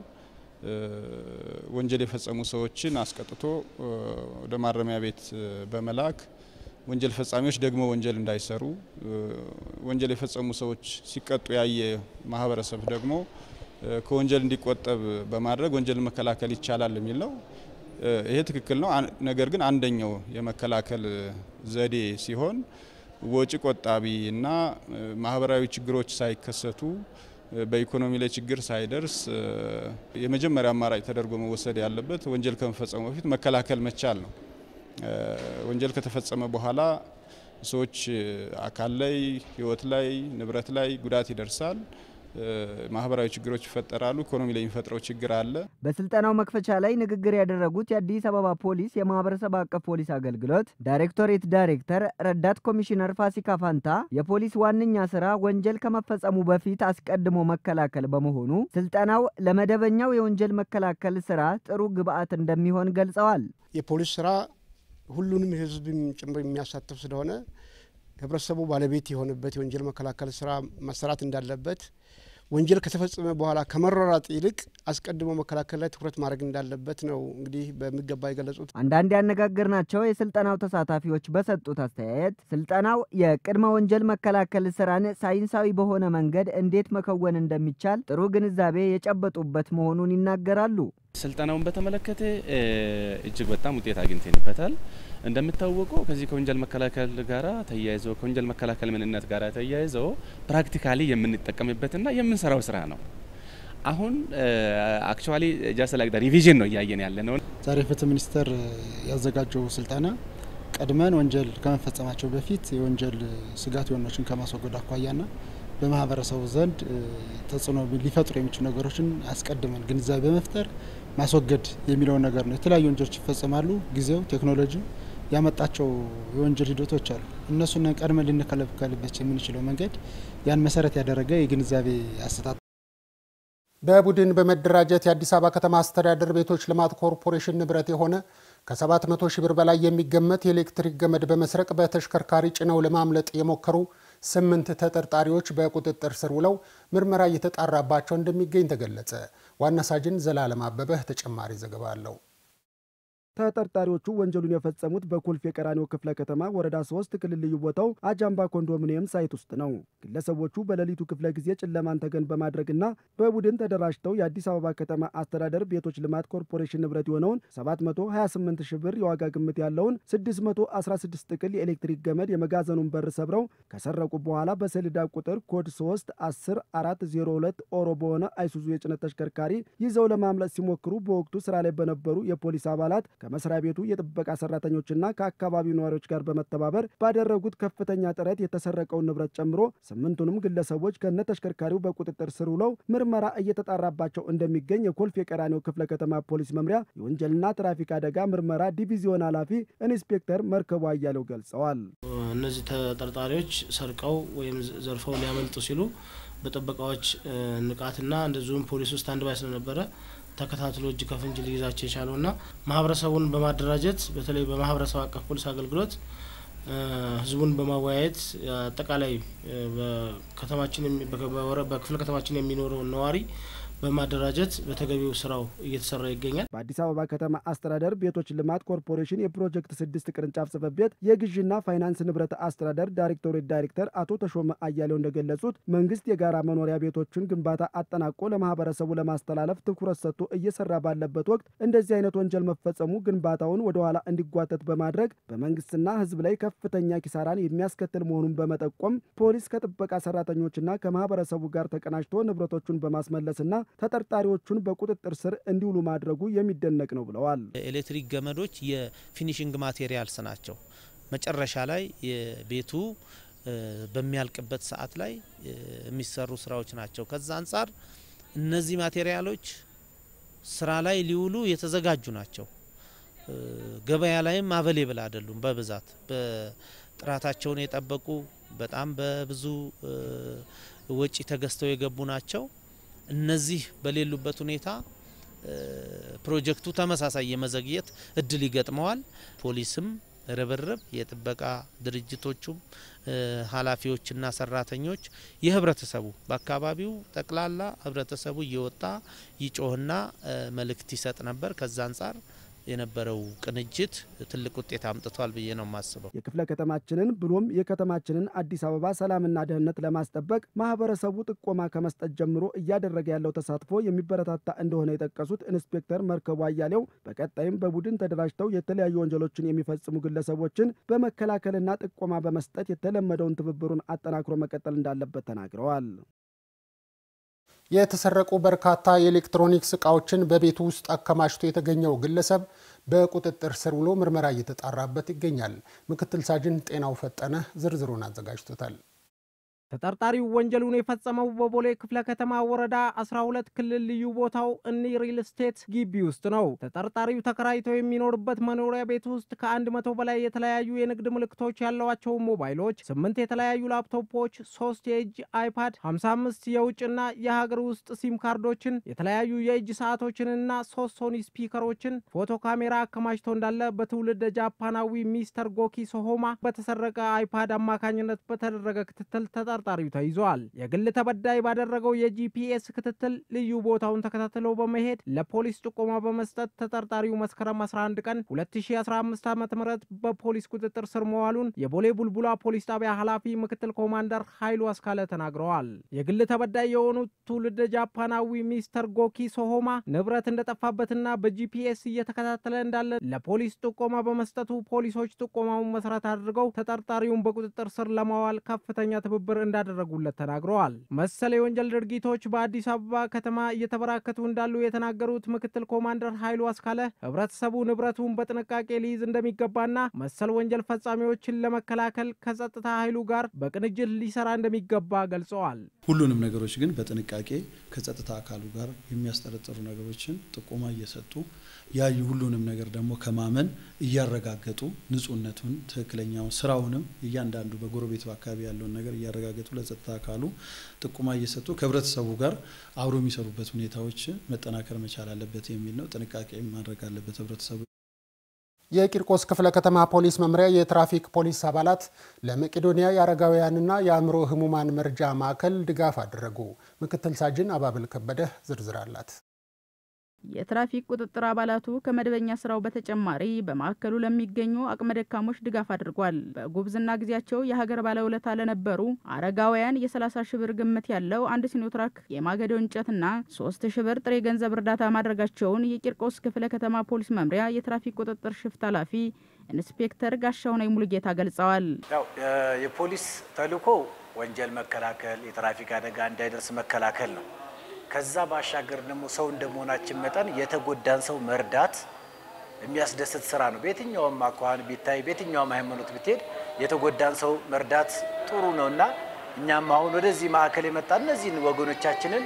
ወንጀል የፈጸሙ ሰዎችን አስቀጥቶ ወደ ማረሚያ ቤት በመላክ ወንጀል ፈጻሚዎች ደግሞ ወንጀል እንዳይሰሩ፣ ወንጀል የፈጸሙ ሰዎች ሲቀጡ ያየ ማህበረሰብ ደግሞ ከወንጀል እንዲቆጠብ በማድረግ ወንጀል መከላከል ይቻላል የሚል ነው። ይሄ ትክክል ነው። ነገር ግን አንደኛው የመከላከል ዘዴ ሲሆን ወጪ ቆጣቢ እና ማህበራዊ ችግሮች ሳይከሰቱ በኢኮኖሚ ላይ ችግር ሳይደርስ የመጀመሪያ አማራጭ ተደርጎ መወሰድ ያለበት ወንጀል ከመፈጸሙ በፊት መከላከል መቻል ነው። ወንጀል ከተፈጸመ በኋላ ሰዎች አካል ላይ፣ ሕይወት ላይ፣ ንብረት ላይ ጉዳት ይደርሳል። ማህበራዊ ችግሮች ይፈጠራሉ። ኢኮኖሚ ላይ የሚፈጥረው ችግር አለ። በስልጠናው መክፈቻ ላይ ንግግር ያደረጉት የአዲስ አበባ ፖሊስ የማህበረሰብ አቀፍ ፖሊስ አገልግሎት ዳይሬክቶሬት ዳይሬክተር ረዳት ኮሚሽነር ፋሲካ ፋንታ የፖሊስ ዋነኛ ስራ ወንጀል ከመፈጸሙ በፊት አስቀድሞ መከላከል በመሆኑ ስልጠናው ለመደበኛው የወንጀል መከላከል ስራ ጥሩ ግብዓት እንደሚሆን ገልጸዋል። የፖሊስ ስራ ሁሉንም ህዝብ ጭምር የሚያሳትፍ ስለሆነ ህብረተሰቡ ባለቤት የሆነበት የወንጀል መከላከል ስራ መሰራት እንዳለበት ወንጀል ከተፈጸመ በኋላ ከመሯሯጥ ይልቅ አስቀድሞ መከላከል ላይ ትኩረት ማድረግ እንዳለበት ነው እንግዲህ በሚገባ የገለጹት። አንዳንድ ያነጋገርናቸው የስልጠናው ተሳታፊዎች በሰጡት አስተያየት ስልጠናው የቅድመ ወንጀል መከላከል ስራን ሳይንሳዊ በሆነ መንገድ እንዴት መከወን እንደሚቻል ጥሩ ግንዛቤ የጨበጡበት መሆኑን ይናገራሉ። ስልጠናውን በተመለከተ እጅግ በጣም ውጤት አግኝተንበታል። እንደሚታወቀው ከዚህ ከወንጀል መከላከል ጋራ ተያይዞ ከወንጀል መከላከል ምንነት ጋር ተያይዞ ፕራክቲካሊ የምንጠቀምበትና የምንሰራው ስራ ነው። አሁን አክቹዋሊ ጃስት ላይክ ሪቪዥን ነው እያየን ያለ ነው። ዛሬ ፍትህ ሚኒስቴር ያዘጋጀው ስልጠና ቀድመን ወንጀል ከመፈጸማቸው በፊት የወንጀል ስጋት የሆኖችን ከማስወገድ አኳያና በማህበረሰቡ ዘንድ ተጽዕኖ ሊፈጥሩ የሚችሉ ነገሮችን አስቀድመን ግንዛቤ በመፍጠር ማስወገድ የሚለውን ነገር ነው። የተለያዩ ወንጀሎች ይፈጸማሉ። ጊዜው ቴክኖሎጂ ያመጣቸው የወንጀል ሂደቶች አሉ። እነሱን ቀድመን ልንከላከልበት የምንችለው መንገድ ያን መሰረት ያደረገ የግንዛቤ አሰጣጥ በቡድን በመደራጀት የአዲስ አበባ ከተማ አስተዳደር ቤቶች ልማት ኮርፖሬሽን ንብረት የሆነ ከ700 ሺህ ብር በላይ የሚገመት የኤሌክትሪክ ገመድ በመስረቅ በተሽከርካሪ ጭነው ለማምለጥ የሞከሩ ስምንት ተጠርጣሪዎች በቁጥጥር ስር ውለው ምርመራ እየተጣራባቸው እንደሚገኝ ተገለጸ። ዋና ሳጅን ዘላለም አበበህ ተጨማሪ ዘገባ አለው። ተጠርጣሪዎቹ ወንጀሉን የፈጸሙት በኮልፌ ቀራኒዮ ክፍለ ከተማ ወረዳ ሶስት ክልል ልዩ ቦታው አጃምባ ኮንዶሚኒየም ሳይት ውስጥ ነው። ግለሰቦቹ በሌሊቱ ክፍለ ጊዜ ጨለማን ተገን በማድረግና በቡድን ተደራጅተው የአዲስ አበባ ከተማ አስተዳደር ቤቶች ልማት ኮርፖሬሽን ንብረት የሆነውን 728 ሺህ ብር የዋጋ ግምት ያለውን 616 ጥቅል የኤሌክትሪክ ገመድ የመጋዘኑን በር ሰብረው ከሰረቁ በኋላ በሰሌዳ ቁጥር ኮድ 3 10 402 ኦሮ በሆነ አይሱዙ የጭነት ተሽከርካሪ ይዘው ለማምለጥ ሲሞክሩ በወቅቱ ስራ ላይ በነበሩ የፖሊስ አባላት ከመስሪያ ቤቱ የጥበቃ ሰራተኞችና ከአካባቢው ነዋሪዎች ጋር በመተባበር ባደረጉት ከፍተኛ ጥረት የተሰረቀውን ንብረት ጨምሮ ስምንቱንም ግለሰቦች ከነ ተሽከርካሪው በቁጥጥር ስር ውለው ምርመራ እየተጣራባቸው እንደሚገኝ የኮልፌ ቀራኒዮ ክፍለ ከተማ ፖሊስ መምሪያ የወንጀልና ትራፊክ አደጋ ምርመራ ዲቪዚዮን ኃላፊ ኢንስፔክተር መርከቡ አያሌው ገልጸዋል። እነዚህ ተጠርጣሪዎች ሰርቀው ወይም ዘርፈው ሊያመልጡ ሲሉ በጥበቃዎች ንቃትና እንደዚሁም ፖሊስ ውስጥ አንድ ባይ ስለነበረ ተከታትሎ እጅ ከፍንጅ ሊይዛቸው የቻለውና ማህበረሰቡን በማደራጀት በተለይ በማህበረሰብ አቀፍ ፖሊስ አገልግሎት ህዝቡን በማወያየት አጠቃላይ በከተማችን በክፍለ ከተማችን የሚኖረውን ነዋሪ በማደራጀት በተገቢው ስራው እየተሰራ ይገኛል። በአዲስ አበባ ከተማ አስተዳደር ቤቶች ልማት ኮርፖሬሽን የፕሮጀክት ስድስት ቅርንጫፍ ጽሕፈት ቤት የግዥና ፋይናንስ ንብረት አስተዳደር ዳይሬክቶሬት ዳይሬክተር አቶ ተሾመ አያሌው እንደገለጹት መንግስት የጋራ መኖሪያ ቤቶችን ግንባታ አጠናቆ ለማህበረሰቡ ለማስተላለፍ ትኩረት ሰጥቶ እየሰራ ባለበት ወቅት እንደዚህ አይነት ወንጀል መፈጸሙ ግንባታውን ወደኋላ እንዲጓተት በማድረግ በመንግስትና ህዝብ ላይ ከፍተኛ ኪሳራን የሚያስከትል መሆኑን በመጠቆም ፖሊስ ከጥበቃ ሰራተኞችና ከማህበረሰቡ ጋር ተቀናጅቶ ንብረቶቹን በማስመለስና ተጠርጣሪዎቹን በቁጥጥር ስር እንዲውሉ ማድረጉ የሚደነቅ ነው ብለዋል። ኤሌክትሪክ ገመዶች የፊኒሽንግ ማቴሪያልስ ናቸው። መጨረሻ ላይ የቤቱ በሚያልቅበት ሰዓት ላይ የሚሰሩ ስራዎች ናቸው። ከዛ አንጻር እነዚህ ማቴሪያሎች ስራ ላይ ሊውሉ የተዘጋጁ ናቸው። ገበያ ላይም አቬሌብል አይደሉም። በብዛት በጥራታቸውን የጠበቁ በጣም በብዙ ወጪ ተገዝተው የገቡ ናቸው። እነዚህ በሌሉበት ሁኔታ ፕሮጀክቱ ተመሳሳይ የመዘግየት እድል ይገጥመዋል። ፖሊስም ርብርብ፣ የጥበቃ ድርጅቶቹም ኃላፊዎችና ሰራተኞች፣ የህብረተሰቡ በአካባቢው ጠቅላላ ህብረተሰቡ እየወጣ ይጮህና መልእክት ይሰጥ ነበር። ከዛ አንጻር የነበረው ቅንጅት ትልቅ ውጤት አምጥቷል ብዬ ነው የማስበው። የክፍለ ከተማችንን ብሎም የከተማችንን አዲስ አበባ ሰላምና ደህንነት ለማስጠበቅ ማህበረሰቡ ጥቆማ ከመስጠት ጀምሮ እያደረገ ያለው ተሳትፎ የሚበረታታ እንደሆነ የጠቀሱት ኢንስፔክተር መርከቡ አያሌው በቀጣይም በቡድን ተደራጅተው የተለያዩ ወንጀሎችን የሚፈጽሙ ግለሰቦችን በመከላከልና ጥቆማ በመስጠት የተለመደውን ትብብሩን አጠናክሮ መቀጠል እንዳለበት ተናግረዋል። የተሰረቁ በርካታ የኤሌክትሮኒክስ እቃዎችን በቤቱ ውስጥ አከማችቶ የተገኘው ግለሰብ በቁጥጥር ስር ውሎ ምርመራ እየተጣራበት ይገኛል። ምክትል ሳጅን ጤናው ፈጠነ ዝርዝሩን አዘጋጅቶታል። ተጠርጣሪው ወንጀሉን የፈጸመው በቦሌ ክፍለ ከተማ ወረዳ 12 ክልል ልዩ ቦታው እኒ ሪል ስቴት ግቢ ውስጥ ነው። ተጠርጣሪው ተከራይቶ የሚኖርበት መኖሪያ ቤት ውስጥ ከአንድ መቶ በላይ የተለያዩ የንግድ ምልክቶች ያለዋቸው ሞባይሎች፣ ስምንት የተለያዩ ላፕቶፖች፣ ሶስት የእጅ አይፓድ፣ 55 የውጭና የሀገር ውስጥ ሲም ካርዶችን፣ የተለያዩ የእጅ ሰዓቶችንና ሶስት ሶኒ ስፒከሮችን ፎቶ ካሜራ አከማችቶ እንዳለ በትውልድ ጃፓናዊ ሚስተር ጎኪ ሶሆማ በተሰረቀ አይፓድ አማካኝነት በተደረገ ክትትል ተጠርጣሪው ተይዟል። የግል ተበዳይ ባደረገው የጂፒኤስ ክትትል ልዩ ቦታውን ተከታትሎ በመሄድ ለፖሊስ ጥቆማ በመስጠት ተጠርጣሪው መስከረም 11 ቀን 2015 ዓ ም በፖሊስ ቁጥጥር ስር መዋሉን የቦሌ ቡልቡላ ፖሊስ ጣቢያ ኃላፊ ምክትል ኮማንደር ኃይሉ አስካለ ተናግረዋል። የግል ተበዳይ የሆኑት ትውልደ ጃፓናዊ ሚስተር ጎኪ ሶሆማ ንብረት እንደጠፋበትና በጂፒኤስ እየተከታተለ እንዳለ ለፖሊስ ጥቆማ በመስጠቱ ፖሊሶች ጥቆማውን መሰረት አድርገው ተጠርጣሪውን በቁጥጥር ስር ለማዋል ከፍተኛ ትብብር እንዳደረጉለት ተናግረዋል። መሰል የወንጀል ድርጊቶች በአዲስ አበባ ከተማ እየተበራከቱ እንዳሉ የተናገሩት ምክትል ኮማንደር ኃይሉ አስካለ ህብረተሰቡ ንብረቱን በጥንቃቄ ሊይዝ እንደሚገባና መሰል ወንጀል ፈጻሚዎችን ለመከላከል ከጸጥታ ኃይሉ ጋር በቅንጅት ሊሰራ እንደሚገባ ገልጸዋል። ሁሉንም ነገሮች ግን በጥንቃቄ ከጸጥታ አካሉ ጋር የሚያስጠረጥሩ ነገሮችን ጥቆማ እየሰጡ ያዩ ሁሉንም ነገር ደግሞ ከማመን እያረጋገጡ ንጹህነቱን፣ ትክክለኛውን ስራውንም እያንዳንዱ በጎረቤቱ አካባቢ ያለውን ነገር እያረጋገጡ ለጸጥታ አካሉ ጥቆማ እየሰጡ ከህብረተሰቡ ጋር አብሮ የሚሰሩበት ሁኔታዎች መጠናከር መቻል አለበት የሚል ነው። ጥንቃቄ ማድረግ አለበት ህብረተሰቡ። የቂርቆስ ክፍለ ከተማ ፖሊስ መምሪያ የትራፊክ ፖሊስ አባላት ለመቄዶንያ የአረጋውያንና የአእምሮ ህሙማን መርጃ ማዕከል ድጋፍ አደረጉ። ምክትል ሳጅን አባብል ከበደ ዝርዝር አላት። የትራፊክ ቁጥጥር አባላቱ ከመደበኛ ስራው በተጨማሪ በማዕከሉ ለሚገኙ አቅመ ደካሞች ድጋፍ አድርጓል። በጉብዝና ጊዜያቸው የሀገር ባለውለታ ለነበሩ አረጋውያን የ30 ሺ ብር ግምት ያለው አንድ ሲኖትራክ የማገዶ እንጨትና ሶስት ሺ ብር ጥሬ ገንዘብ እርዳታ ማድረጋቸውን የቂርቆስ ክፍለ ከተማ ፖሊስ መምሪያ የትራፊክ ቁጥጥር ሽፍት ኃላፊ ኢንስፔክተር ጋሻውነኝ ሙሉጌታ ገልጸዋል። ያው የፖሊስ ተልዕኮ ወንጀል መከላከል፣ የትራፊክ አደጋ እንዳይደርስ መከላከል ነው። ከዛ ባሻገር ደግሞ ሰው እንደመሆናችን መጠን የተጎዳን ሰው መርዳት የሚያስደስት ስራ ነው። በየትኛውም አኳኋን ቢታይ በየትኛውም ሃይማኖት ብትሄድ የተጎዳን ሰው መርዳት ጥሩ ነው እና እኛም አሁን ወደዚህ ማዕከል የመጣ እነዚህን ወገኖቻችንን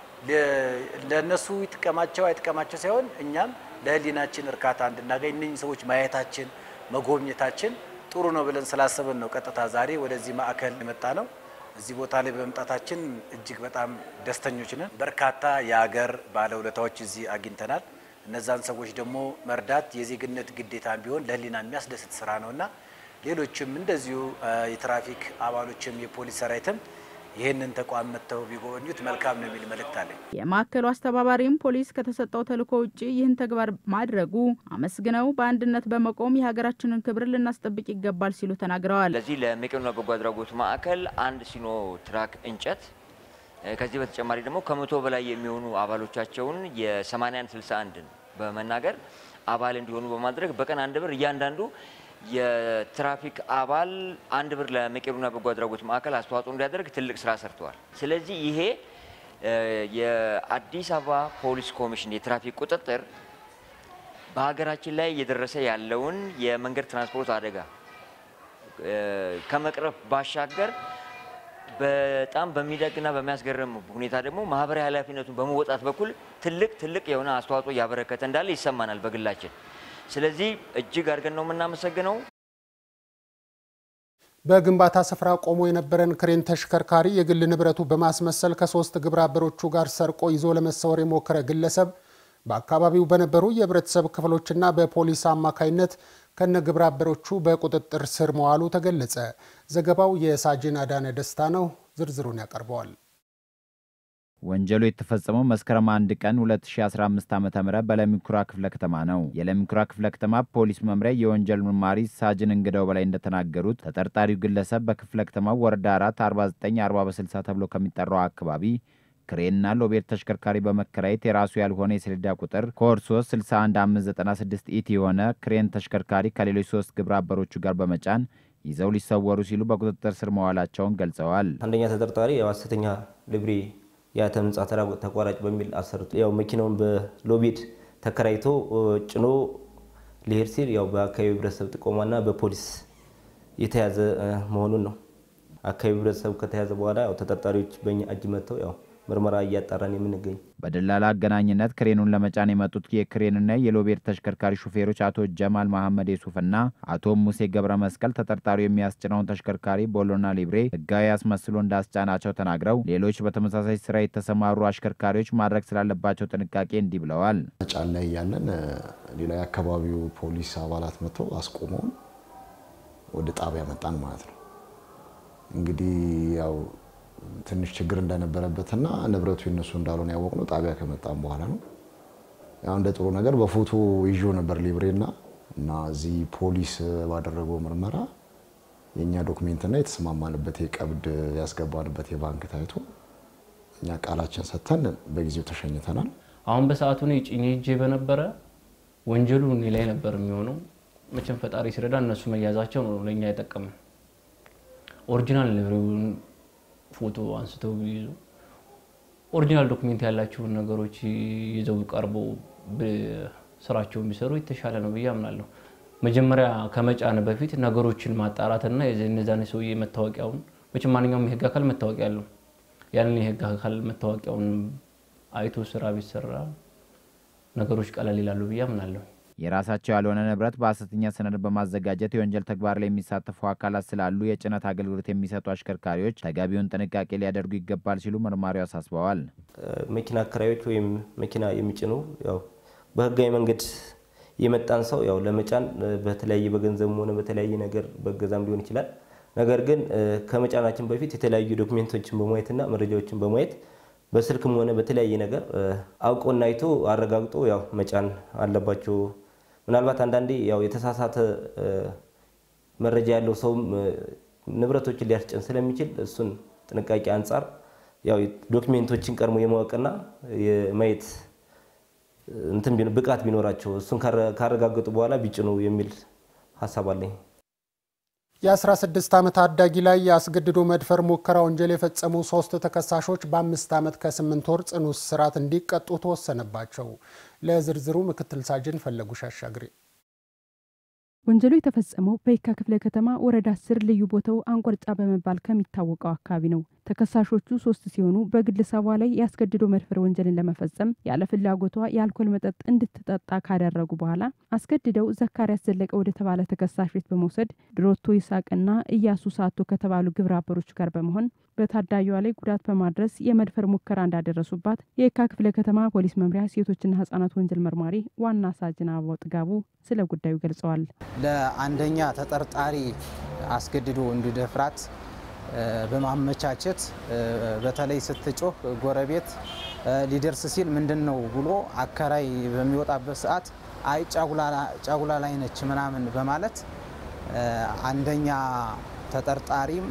ለእነሱ ይጥቀማቸው አይጥቀማቸው ሳይሆን እኛም ለሕሊናችን እርካታ እንድናገኝ እነኝህ ሰዎች ማየታችን መጎብኘታችን ጥሩ ነው ብለን ስላሰብን ነው ቀጥታ ዛሬ ወደዚህ ማዕከል የመጣ ነው። እዚህ ቦታ ላይ በመምጣታችን እጅግ በጣም ደስተኞች ነን። በርካታ የሀገር ባለውለታዎች እዚህ አግኝተናል። እነዛን ሰዎች ደግሞ መርዳት የዜግነት ግዴታ ቢሆን ለህሊና የሚያስደስት ስራ ነውና ሌሎችም እንደዚሁ የትራፊክ አባሎችም የፖሊስ ሰራዊትም ይህንን ተቋም መጥተው ቢጎበኙት መልካም ነው የሚል መልእክት አለኝ። የማዕከሉ አስተባባሪም ፖሊስ ከተሰጠው ተልዕኮ ውጭ ይህን ተግባር ማድረጉ አመስግነው በአንድነት በመቆም የሀገራችንን ክብር ልናስጠብቅ ይገባል ሲሉ ተናግረዋል። ለዚህ ለመቄዶንያ በጎ አድራጎት ማዕከል አንድ ሲኖ ትራክ እንጨት ከዚህ በተጨማሪ ደግሞ ከመቶ በላይ የሚሆኑ አባሎቻቸውን የ81 61ን በመናገር አባል እንዲሆኑ በማድረግ በቀን አንድ ብር እያንዳንዱ የትራፊክ አባል አንድ ብር ለመቄዶንያ በጎ አድራጎት ማዕከል አስተዋጽኦ እንዲያደርግ ትልቅ ስራ ሰርተዋል። ስለዚህ ይሄ የአዲስ አበባ ፖሊስ ኮሚሽን የትራፊክ ቁጥጥር በሀገራችን ላይ እየደረሰ ያለውን የመንገድ ትራንስፖርት አደጋ ከመቅረፍ ባሻገር በጣም በሚደግና በሚያስገርም ሁኔታ ደግሞ ማህበራዊ ኃላፊነቱን በመወጣት በኩል ትልቅ ትልቅ የሆነ አስተዋጽኦ እያበረከተ እንዳለ ይሰማናል በግላችን። ስለዚህ እጅግ አድርገን ነው የምናመሰግነው። በግንባታ ስፍራ ቆሞ የነበረን ክሬን ተሽከርካሪ የግል ንብረቱ በማስመሰል ከሶስት ግብረ አበሮቹ ጋር ሰርቆ ይዞ ለመሰወር የሞከረ ግለሰብ በአካባቢው በነበሩ የህብረተሰብ ክፍሎችና በፖሊስ አማካይነት ከነ ግብረ አበሮቹ በቁጥጥር ስር መዋሉ ተገለጸ። ዘገባው የሳጅን አዳነ ደስታ ነው። ዝርዝሩን ያቀርበዋል። ወንጀሉ የተፈጸመው መስከረም አንድ ቀን 2015 ዓ ም በለሚኩራ ክፍለ ከተማ ነው። የለሚኩራ ክፍለ ከተማ ፖሊስ መምሪያ የወንጀል መርማሪ ሳጅን እንግዳው በላይ እንደተናገሩት ተጠርጣሪው ግለሰብ በክፍለ ከተማው ወረዳ 4 49 40 በ60 ተብሎ ከሚጠራው አካባቢ ክሬንና ሎቤር ተሽከርካሪ በመከራየት የራሱ ያልሆነ የሰሌዳ ቁጥር ኮድ 3 61596 ኢቲ የሆነ ክሬን ተሽከርካሪ ከሌሎች ሶስት ግብረ አበሮቹ ጋር በመጫን ይዘው ሊሰወሩ ሲሉ በቁጥጥር ስር መዋላቸውን ገልጸዋል። አንደኛ ተጠርጣሪ የሐሰተኛ ልብሬ የአተም ህንጻ ተራ ተቋራጭ በሚል አሰርቶ ያው መኪናውን በሎቤድ ተከራይቶ ጭኖ ሊሄድ ሲል ያው በአካባቢው ህብረተሰብ ጥቆማና በፖሊስ የተያዘ መሆኑን ነው። አካባቢ ህብረተሰቡ ከተያዘ በኋላ ያው ተጠርጣሪዎች በእኛ እጅ መጥተው ያው ምርመራ እያጣራን የምንገኝ በደላላ አገናኝነት ክሬኑን ለመጫን የመጡት የክሬንና የሎቤድ ተሽከርካሪ ሹፌሮች አቶ ጀማል መሐመድ የሱፍና አቶ ሙሴ ገብረ መስቀል ተጠርጣሪው የሚያስጭነውን ተሽከርካሪ ቦሎና ሊብሬ ህጋዊ አስመስሎ እንዳስጫናቸው ተናግረው ሌሎች በተመሳሳይ ስራ የተሰማሩ አሽከርካሪዎች ማድረግ ስላለባቸው ጥንቃቄ እንዲህ ብለዋል። ጫን ላይ እያለን ሌላ የአካባቢው ፖሊስ አባላት መጥተው አስቆመውን ወደ ጣቢያ መጣን ማለት ነው። እንግዲህ ያው ትንሽ ችግር እንደነበረበትና ንብረቱ የነሱ እንዳልሆነ ያወቅነው ጣቢያ ከመጣም በኋላ ነው። ያው እንደ ጥሩ ነገር በፎቶ ይዞ ነበር ሊብሬና እና እዚህ ፖሊስ ባደረገው ምርመራ የእኛ ዶክሜንትና የተስማማንበት የቀብድ ያስገባንበት የባንክ ታይቶ እኛ ቃላችን ሰጥተን በጊዜው ተሸኝተናል። አሁን በሰዓቱ ነው ጭኜ ሄጄ በነበረ ወንጀሉ እኔ ላይ ነበር የሚሆነው። መቼም ፈጣሪ ሲረዳ እነሱ መያዛቸው ነው ለእኛ የጠቀመን። ኦሪጂናል ሊብሬውን ፎቶ አንስተው ቢይዙ ኦሪጂናል ዶክሜንት ያላቸውን ነገሮች ይዘው ቀርበው ስራቸውን ቢሰሩ የተሻለ ነው ብዬ አምናለሁ። መጀመሪያ ከመጫን በፊት ነገሮችን ማጣራትና የነዛን ሰውዬ መታወቂያውን መቼም ማንኛውም የህግ አካል መታወቂያ አለው። ያንን የህግ አካል መታወቂያውን አይቶ ስራ ቢሰራ ነገሮች ቀለል ይላሉ ብዬ አምናለሁ። የራሳቸው ያልሆነ ንብረት በሐሰተኛ ሰነድ በማዘጋጀት የወንጀል ተግባር ላይ የሚሳተፉ አካላት ስላሉ የጭነት አገልግሎት የሚሰጡ አሽከርካሪዎች ተገቢውን ጥንቃቄ ሊያደርጉ ይገባል ሲሉ መርማሪው አሳስበዋል። መኪና አከራዮች ወይም መኪና የሚጭኑ ያው በህጋዊ መንገድ የመጣን ሰው ያው ለመጫን በተለያየ በገንዘብም ሆነ በተለያየ ነገር በገዛም ሊሆን ይችላል። ነገር ግን ከመጫናችን በፊት የተለያዩ ዶክሜንቶችን በማየትና መረጃዎችን በማየት በስልክም ሆነ በተለያየ ነገር አውቆና አይቶ አረጋግጦ ያው መጫን አለባቸው። ምናልባት አንዳንዴ ያው የተሳሳተ መረጃ ያለው ሰውም ንብረቶችን ሊያስጭን ስለሚችል እሱን ጥንቃቄ አንጻር ያው ዶክሜንቶችን ቀድሞ የማወቅና የማየት እንትን ብቃት ቢኖራቸው እሱን ካረጋገጡ በኋላ ቢጭኑ የሚል ሀሳብ አለኝ። የ16 ዓመት ታዳጊ ላይ የአስገድዶ መድፈር ሙከራ ወንጀል የፈጸሙ ሶስት ተከሳሾች በአምስት ዓመት ከስምንት ወር ጽኑ እስራት እንዲቀጡ ተወሰነባቸው። ለዝርዝሩ ምክትል ሳጅን ፈለጉሽ አሻግሬ ወንጀሉ የተፈጸመው በየካ ክፍለ ከተማ ወረዳ አስር ልዩ ቦታው አንቆርጫ በመባል ከሚታወቀው አካባቢ ነው። ተከሳሾቹ ሶስት ሲሆኑ በግለሰቧ ላይ ያስገድዶ መድፈር ወንጀልን ለመፈጸም ያለ ፍላጎቷ የአልኮል መጠጥ እንድትጠጣ ካደረጉ በኋላ አስገድደው ዘካሪያስ ዘለቀ ወደ ተባለ ተከሳሽ ቤት በመውሰድ ድሮቶ ይሳቅና እያሱ ሳቶ ከተባሉ ግብረ አበሮች ጋር በመሆን በታዳጊዋ ላይ ጉዳት በማድረስ የመድፈር ሙከራ እንዳደረሱባት የየካ ክፍለ ከተማ ፖሊስ መምሪያ ሴቶችና ህጻናት ወንጀል መርማሪ ዋና ሳጅን አበባው ጥጋቡ ስለ ጉዳዩ ገልጸዋል። ለአንደኛ ተጠርጣሪ አስገድዶ እንዲደፍራት በማመቻቸት በተለይ ስትጮህ ጎረቤት ሊደርስ ሲል ምንድን ነው ብሎ አከራይ በሚወጣበት ሰዓት አይ ጫጉላ ላይ ነች ምናምን በማለት አንደኛ ተጠርጣሪም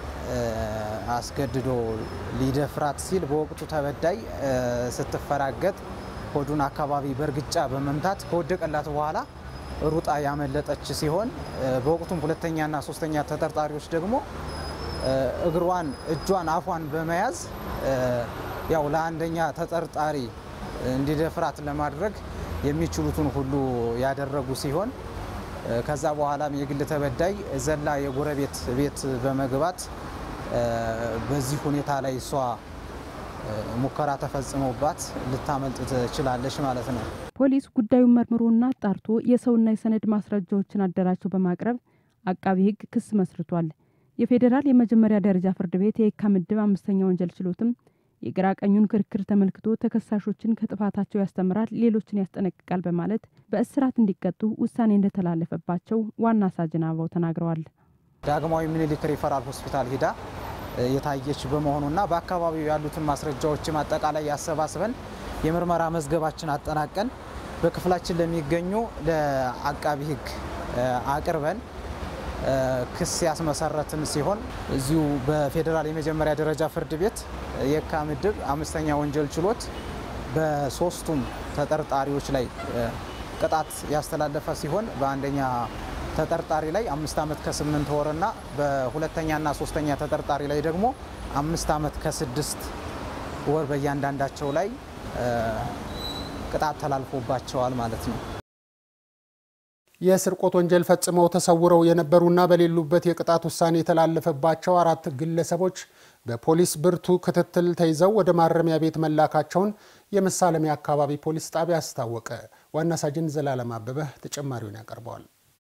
አስገድዶ ሊደፍራት ሲል በወቅቱ ተበዳይ ስትፈራገጥ ሆዱን አካባቢ በእርግጫ በመምታት ከወደቀላት በኋላ ሩጣ ያመለጠች ሲሆን በወቅቱም ሁለተኛና ሶስተኛ ተጠርጣሪዎች ደግሞ እግሯን፣ እጇን፣ አፏን በመያዝ ያው ለአንደኛ ተጠርጣሪ እንዲደፍራት ለማድረግ የሚችሉትን ሁሉ ያደረጉ ሲሆን ከዛ በኋላም የግል ተበዳይ ዘላ የጎረቤት ቤት በመግባት በዚህ ሁኔታ ላይ እሷ ሙከራ ተፈጽሞባት ልታመልጥ ትችላለች ማለት ነው። ፖሊስ ጉዳዩን መርምሮና አጣርቶ የሰውና የሰነድ ማስረጃዎችን አደራጅቶ በማቅረብ አቃቢ ሕግ ክስ መስርቷል። የፌዴራል የመጀመሪያ ደረጃ ፍርድ ቤት የየካ ምድብ አምስተኛ ወንጀል ችሎትም የግራ ቀኙን ክርክር ተመልክቶ ተከሳሾችን ከጥፋታቸው ያስተምራል፣ ሌሎችን ያስጠነቅቃል በማለት በእስራት እንዲቀጡ ውሳኔ እንደተላለፈባቸው ዋና ሳጅን አበባው ተናግረዋል። ዳግማዊ ምኒልክ ሪፈራል ሆስፒታል ሂዳ የታየች በመሆኑና በአካባቢው ያሉትን ማስረጃዎችም አጠቃላይ ያሰባስበን የምርመራ መዝገባችን አጠናቀን በክፍላችን ለሚገኙ ለአቃቢ ሕግ አቅርበን ክስ ያስመሰረትን ሲሆን እዚሁ በፌዴራል የመጀመሪያ ደረጃ ፍርድ ቤት የካ ምድብ አምስተኛ ወንጀል ችሎት በሶስቱም ተጠርጣሪዎች ላይ ቅጣት ያስተላለፈ ሲሆን በአንደኛ ተጠርጣሪ ላይ አምስት ዓመት ከስምንት ወርና በሁለተኛና ሶስተኛ ተጠርጣሪ ላይ ደግሞ አምስት ዓመት ከስድስት ወር በእያንዳንዳቸው ላይ ቅጣት ተላልፎባቸዋል ማለት ነው። የስርቆት ወንጀል ፈጽመው ተሰውረው የነበሩና በሌሉበት የቅጣት ውሳኔ የተላለፈባቸው አራት ግለሰቦች በፖሊስ ብርቱ ክትትል ተይዘው ወደ ማረሚያ ቤት መላካቸውን የመሳለሚያ አካባቢ ፖሊስ ጣቢያ አስታወቀ። ዋና ሳጅን ዘላለም አበበ ተጨማሪውን ያቀርበዋል።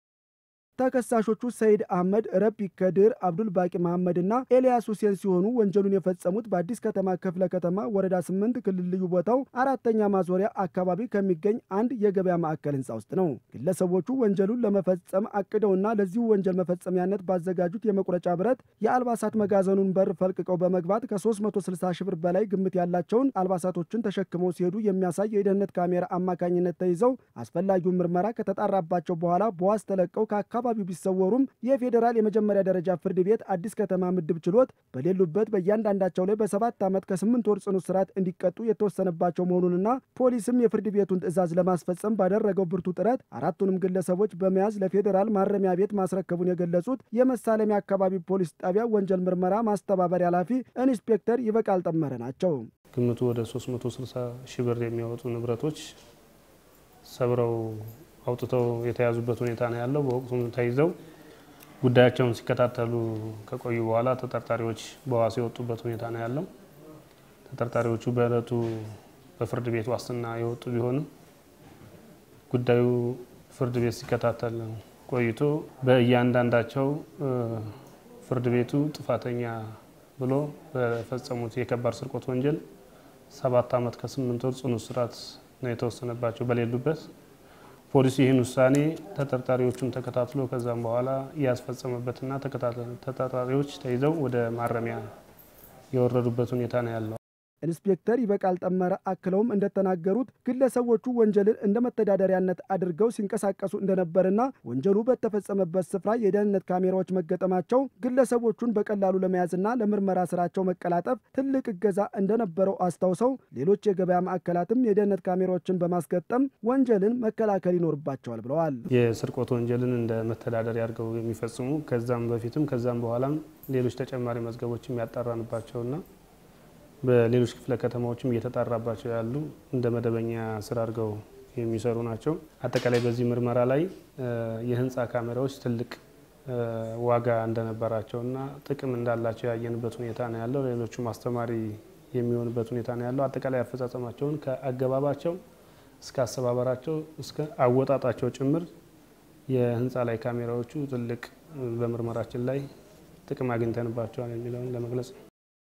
ተከሳሾቹ ሰይድ አህመድ፣ ረቢ ከድር፣ አብዱል ባቂ መሐመድ እና ኤልያስ ሁሴን ሲሆኑ ወንጀሉን የፈጸሙት በአዲስ ከተማ ክፍለ ከተማ ወረዳ ስምንት ክልል ልዩ ቦታው አራተኛ ማዞሪያ አካባቢ ከሚገኝ አንድ የገበያ ማዕከል ህንፃ ውስጥ ነው። ግለሰቦቹ ወንጀሉን ለመፈጸም አቅደውና ለዚሁ ወንጀል መፈጸሚያነት ባዘጋጁት የመቁረጫ ብረት የአልባሳት መጋዘኑን በር ፈልቅቀው በመግባት ከ360 ሺህ ብር በላይ ግምት ያላቸውን አልባሳቶችን ተሸክመው ሲሄዱ የሚያሳይ የደህንነት ካሜራ አማካኝነት ተይዘው አስፈላጊውን ምርመራ ከተጣራባቸው በኋላ በዋስ ተለቀው ከአካባቢ አካባቢው ቢሰወሩም የፌዴራል የመጀመሪያ ደረጃ ፍርድ ቤት አዲስ ከተማ ምድብ ችሎት በሌሉበት በእያንዳንዳቸው ላይ በሰባት ዓመት ከስምንት ወር ጽኑ እስራት እንዲቀጡ የተወሰነባቸው መሆኑንና ፖሊስም የፍርድ ቤቱን ትዕዛዝ ለማስፈጸም ባደረገው ብርቱ ጥረት አራቱንም ግለሰቦች በመያዝ ለፌዴራል ማረሚያ ቤት ማስረከቡን የገለጹት የመሳለሚያ አካባቢ ፖሊስ ጣቢያ ወንጀል ምርመራ ማስተባበሪያ ኃላፊ ኢንስፔክተር ይበቃል ጠመረ ናቸው። ግምቱ ወደ 360 ሺህ ብር የሚያወጡ ንብረቶች ሰብረው አውጥተው የተያዙበት ሁኔታ ነው ያለው። በወቅቱም ተይዘው ጉዳያቸውን ሲከታተሉ ከቆዩ በኋላ ተጠርጣሪዎች በዋስ የወጡበት ሁኔታ ነው ያለው። ተጠርጣሪዎቹ በዕለቱ በፍርድ ቤት ዋስትና የወጡ ቢሆንም ጉዳዩ ፍርድ ቤት ሲከታተል ቆይቶ በእያንዳንዳቸው ፍርድ ቤቱ ጥፋተኛ ብሎ በፈጸሙት የከባድ ስርቆት ወንጀል ሰባት ዓመት ከስምንት ወር ጽኑ እስራት ነው የተወሰነባቸው በሌሉበት ፖሊስ ይህን ውሳኔ ተጠርጣሪዎቹን ተከታትሎ ከዛም በኋላ ያስፈጸመበትና ተጠርጣሪዎች ተይዘው ወደ ማረሚያ የወረዱበት ሁኔታ ነው ያለው። ኢንስፔክተር ይበቃል ጠመረ አክለውም እንደተናገሩት ግለሰቦቹ ወንጀልን እንደ መተዳደሪያነት አድርገው ሲንቀሳቀሱ እንደነበርና ወንጀሉ በተፈጸመበት ስፍራ የደህንነት ካሜራዎች መገጠማቸው ግለሰቦቹን በቀላሉ ለመያዝና ለምርመራ ስራቸው መቀላጠፍ ትልቅ እገዛ እንደነበረው አስታውሰው ሌሎች የገበያ ማዕከላትም የደህንነት ካሜራዎችን በማስገጠም ወንጀልን መከላከል ይኖርባቸዋል ብለዋል። የስርቆት ወንጀልን እንደ መተዳደሪያ አድርገው የሚፈጽሙ ከዛም በፊትም ከዛም በኋላም ሌሎች ተጨማሪ መዝገቦችም ያጣራንባቸውና በሌሎች ክፍለ ከተማዎችም እየተጣራባቸው ያሉ እንደ መደበኛ ስራ አድርገው የሚሰሩ ናቸው። አጠቃላይ በዚህ ምርመራ ላይ የህንፃ ካሜራዎች ትልቅ ዋጋ እንደነበራቸውና ጥቅም እንዳላቸው ያየንበት ሁኔታ ነው ያለው። ሌሎቹም አስተማሪ የሚሆንበት ሁኔታ ነው ያለው። አጠቃላይ አፈጻጸማቸውን ከአገባባቸው እስከ አሰባበራቸው እስከ አወጣጣቸው ጭምር የህንፃ ላይ ካሜራዎቹ ትልቅ በምርመራችን ላይ ጥቅም አግኝተንባቸዋል የሚለውን ለመግለጽ ነው።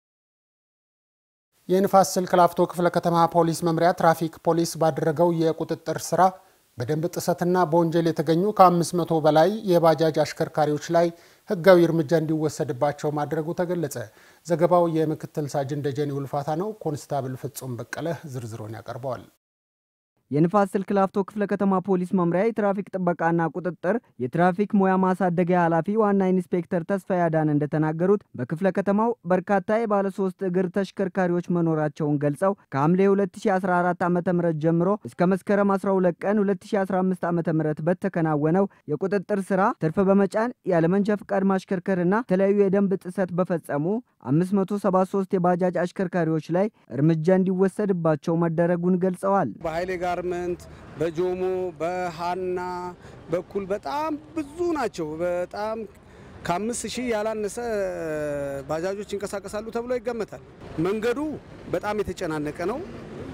የንፋስ ስልክ ላፍቶ ክፍለ ከተማ ፖሊስ መምሪያ ትራፊክ ፖሊስ ባደረገው የቁጥጥር ስራ በደንብ ጥሰትና በወንጀል የተገኙ ከ500 በላይ የባጃጅ አሽከርካሪዎች ላይ ህጋዊ እርምጃ እንዲወሰድባቸው ማድረጉ ተገለጸ። ዘገባው የምክትል ሳጅን ደጀኔ ውልፋታ ነው። ኮንስታብል ፍጹም በቀለ ዝርዝሩን ያቀርበዋል። የንፋስ ስልክ ላፍቶ ክፍለ ከተማ ፖሊስ መምሪያ የትራፊክ ጥበቃና ቁጥጥር የትራፊክ ሙያ ማሳደጊያ ኃላፊ ዋና ኢንስፔክተር ተስፋ ያዳን እንደተናገሩት በክፍለ ከተማው በርካታ የባለ ሶስት እግር ተሽከርካሪዎች መኖራቸውን ገልጸው ከሐምሌ 2014 ዓ ም ጀምሮ እስከ መስከረም 12 ቀን 2015 ዓ ም በተከናወነው የቁጥጥር ስራ ትርፍ በመጫን ያለመንጃ ፍቃድ ማሽከርከርና የተለያዩ የደንብ ጥሰት በፈጸሙ 573 የባጃጅ አሽከርካሪዎች ላይ እርምጃ እንዲወሰድባቸው መደረጉን ገልጸዋል። በኃይሌ ጋርመንት፣ በጆሞ፣ በሃና በኩል በጣም ብዙ ናቸው። በጣም ከአምስት ሺህ ያላነሰ ባጃጆች ይንቀሳቀሳሉ ተብሎ ይገመታል። መንገዱ በጣም የተጨናነቀ ነው።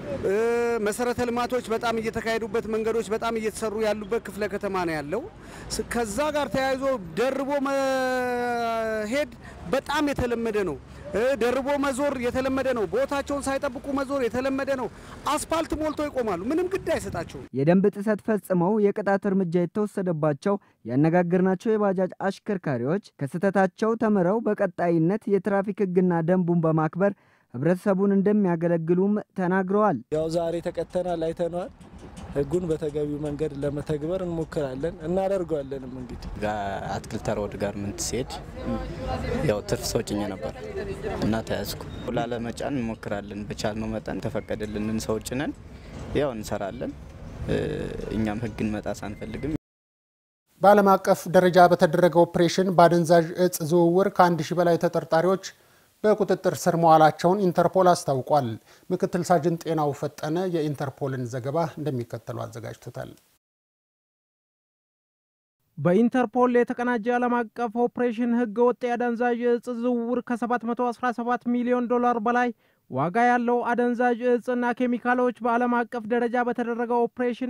መሰረተ ልማቶች በጣም እየተካሄዱበት መንገዶች በጣም እየተሰሩ ያሉበት ክፍለ ከተማ ነው ያለው። ከዛ ጋር ተያይዞ ደርቦ መሄድ በጣም የተለመደ ነው። ደርቦ መዞር የተለመደ ነው። ቦታቸውን ሳይጠብቁ መዞር የተለመደ ነው። አስፋልት ሞልቶ ይቆማሉ። ምንም ግድ አይሰጣቸውም። የደንብ ጥሰት ፈጽመው የቅጣት እርምጃ የተወሰደባቸው ያነጋገርናቸው የባጃጅ አሽከርካሪዎች ከስህተታቸው ተምረው በቀጣይነት የትራፊክ ሕግና ደንቡን በማክበር ህብረተሰቡን እንደሚያገለግሉም ተናግረዋል። ያው ዛሬ ተቀተናል፣ አይተነዋል። ህጉን በተገቢው መንገድ ለመተግበር እንሞክራለን እናደርገዋለንም። እንግዲህ አትክልት ተራ ወደ ጋርመንት ሲሄድ ያው ትርፍ ሰው ጭኜ ነበር እና ተያዝኩ። ላለመጫን እንሞክራለን። በቻልነው መጠን ተፈቀደልንን ሰው ጭነን ያው እንሰራለን። እኛም ህግን መጣስ አንፈልግም። በዓለም አቀፍ ደረጃ በተደረገ ኦፕሬሽን በአደንዛዥ እጽ ዝውውር ከአንድ ሺህ በላይ ተጠርጣሪዎች በቁጥጥር ስር መዋላቸውን ኢንተርፖል አስታውቋል። ምክትል ሳጅን ጤናው ፈጠነ የኢንተርፖልን ዘገባ እንደሚከተለው አዘጋጅቶታል። በኢንተርፖል የተቀናጀ ዓለም አቀፍ ኦፕሬሽን ህገ ወጥ የአደንዛዥ እጽ ዝውውር ከ717 ሚሊዮን ዶላር በላይ ዋጋ ያለው አደንዛዥ እጽና ኬሚካሎች በዓለም አቀፍ ደረጃ በተደረገው ኦፕሬሽን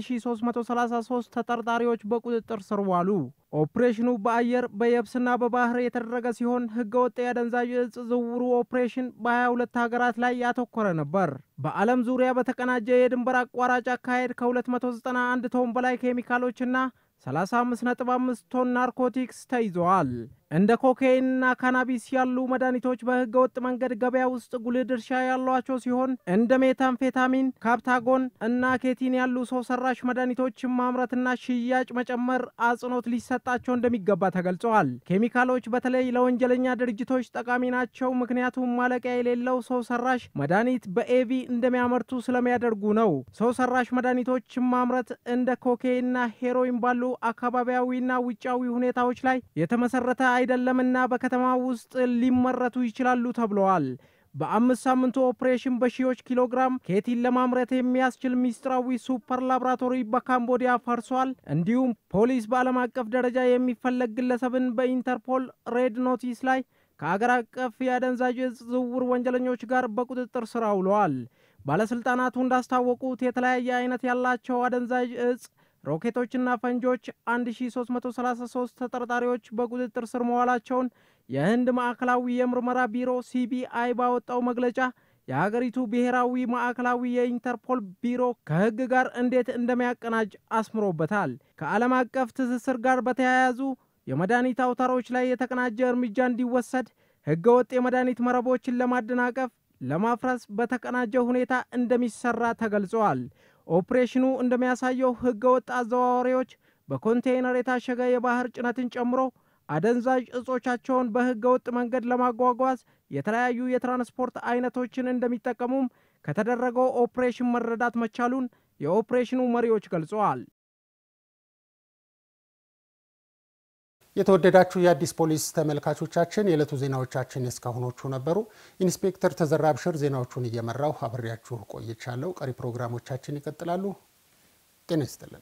1333 ተጠርጣሪዎች በቁጥጥር ስር ዋሉ። ኦፕሬሽኑ በአየር በየብስና በባህር የተደረገ ሲሆን ህገወጥ የአደንዛዥ እጽ ዝውውሩ ኦፕሬሽን በ22 ሀገራት ላይ ያተኮረ ነበር። በዓለም ዙሪያ በተቀናጀ የድንበር አቋራጭ አካሄድ ከ291 ቶን በላይ ኬሚካሎችና 35.5 ቶን ናርኮቲክስ ተይዘዋል። እንደ ኮካይንና ካናቢስ ያሉ መድኃኒቶች በህገ ወጥ መንገድ ገበያ ውስጥ ጉልህ ድርሻ ያሏቸው ሲሆን እንደ ሜታምፌታሚን፣ ካፕታጎን እና ኬቲን ያሉ ሰው ሰራሽ መድኃኒቶችን ማምረትና ሽያጭ መጨመር አጽንኦት ሊሰጣቸው እንደሚገባ ተገልጸዋል። ኬሚካሎች በተለይ ለወንጀለኛ ድርጅቶች ጠቃሚ ናቸው፣ ምክንያቱም ማለቂያ የሌለው ሰው ሰራሽ መድኃኒት በኤቪ እንደሚያመርቱ ስለሚያደርጉ ነው። ሰው ሰራሽ መድኃኒቶችን ማምረት እንደ ኮካይንና ሄሮይን ባሉ አካባቢያዊና ውጫዊ ሁኔታዎች ላይ የተመሰረተ አይደለምና በከተማ ውስጥ ሊመረቱ ይችላሉ ተብለዋል። በአምስት ሳምንቱ ኦፕሬሽን በሺዎች ኪሎግራም ኬቲን ለማምረት የሚያስችል ሚስጥራዊ ሱፐር ላቦራቶሪ በካምቦዲያ ፈርሷል። እንዲሁም ፖሊስ በዓለም አቀፍ ደረጃ የሚፈለግ ግለሰብን በኢንተርፖል ሬድ ኖቲስ ላይ ከአገር አቀፍ የአደንዛዥ እጽ ዝውውር ወንጀለኞች ጋር በቁጥጥር ስር አውለዋል። ባለስልጣናቱ እንዳስታወቁት የተለያየ አይነት ያላቸው አደንዛዥ እጽ ሮኬቶችና ፈንጆች 1333 ተጠርጣሪዎች በቁጥጥር ስር መዋላቸውን የህንድ ማዕከላዊ የምርመራ ቢሮ ሲቢአይ ባወጣው መግለጫ የሀገሪቱ ብሔራዊ ማዕከላዊ የኢንተርፖል ቢሮ ከህግ ጋር እንዴት እንደሚያቀናጅ አስምሮበታል። ከዓለም አቀፍ ትስስር ጋር በተያያዙ የመድኃኒት አውታሮች ላይ የተቀናጀ እርምጃ እንዲወሰድ ህገወጥ የመድኃኒት መረቦችን ለማደናቀፍ፣ ለማፍረስ በተቀናጀ ሁኔታ እንደሚሰራ ተገልጸዋል። ኦፕሬሽኑ እንደሚያሳየው ህገወጥ አዘዋዋሪዎች በኮንቴይነር የታሸገ የባህር ጭነትን ጨምሮ አደንዛዥ እጾቻቸውን በህገወጥ መንገድ ለማጓጓዝ የተለያዩ የትራንስፖርት አይነቶችን እንደሚጠቀሙም ከተደረገው ኦፕሬሽን መረዳት መቻሉን የኦፕሬሽኑ መሪዎች ገልጸዋል። የተወደዳችሁ የአዲስ ፖሊስ ተመልካቾቻችን የዕለቱ ዜናዎቻችን የእስካሁኖቹ ነበሩ። ኢንስፔክተር ተዘራ ብሽር ዜናዎቹን እየመራው አብሬያችሁ ቆይቻለሁ። ቀሪ ፕሮግራሞቻችን ይቀጥላሉ። ጤና ይስጥልን።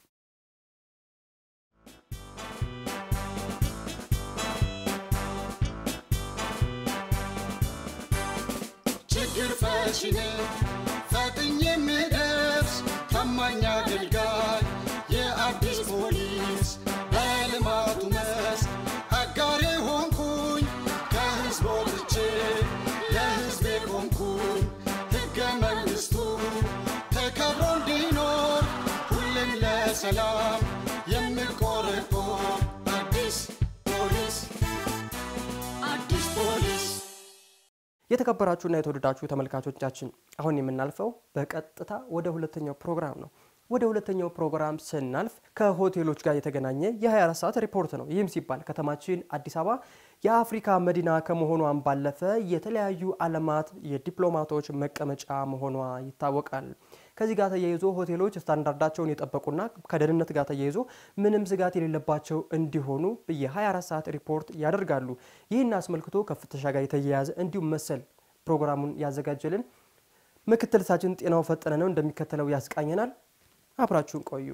ችግር ፈቺ ነኝ ፈጥኜ የምደርስ ታማኝ አገልጋይ የአዲስ ፖሊስ በልማቱ መስክ አጋሬ ሆንኩኝ ከህዝብ ወጥቼ ለህዝቤ ቆምኩኝ ሕገ መንግሥቱ ተከብሮ እንዲኖር ሁሌም ለሰላም የምቆረቆር አዲስ ፖሊስ አዲስ ፖሊስ የተከበራችሁና የተወደዳችሁ ተመልካቾቻችን አሁን የምናልፈው በቀጥታ ወደ ሁለተኛው ፕሮግራም ነው። ወደ ሁለተኛው ፕሮግራም ስናልፍ ከሆቴሎች ጋር የተገናኘ የ24 ሰዓት ሪፖርት ነው። ይህም ሲባል ከተማችን አዲስ አበባ የአፍሪካ መዲና ከመሆኗን ባለፈ የተለያዩ ዓለማት የዲፕሎማቶች መቀመጫ መሆኗ ይታወቃል። ከዚህ ጋር ተያይዞ ሆቴሎች ስታንዳርዳቸውን የጠበቁና ከደህንነት ጋር ተያይዞ ምንም ስጋት የሌለባቸው እንዲሆኑ የ24 ሰዓት ሪፖርት ያደርጋሉ። ይህን አስመልክቶ ከፍተሻ ጋር የተያያዘ እንዲሁም መሰል ፕሮግራሙን ያዘጋጀልን ምክትል ሳችን ጤናው ፈጠነ ነው፣ እንደሚከተለው ያስቃኘናል። አብራችሁን ቆዩ።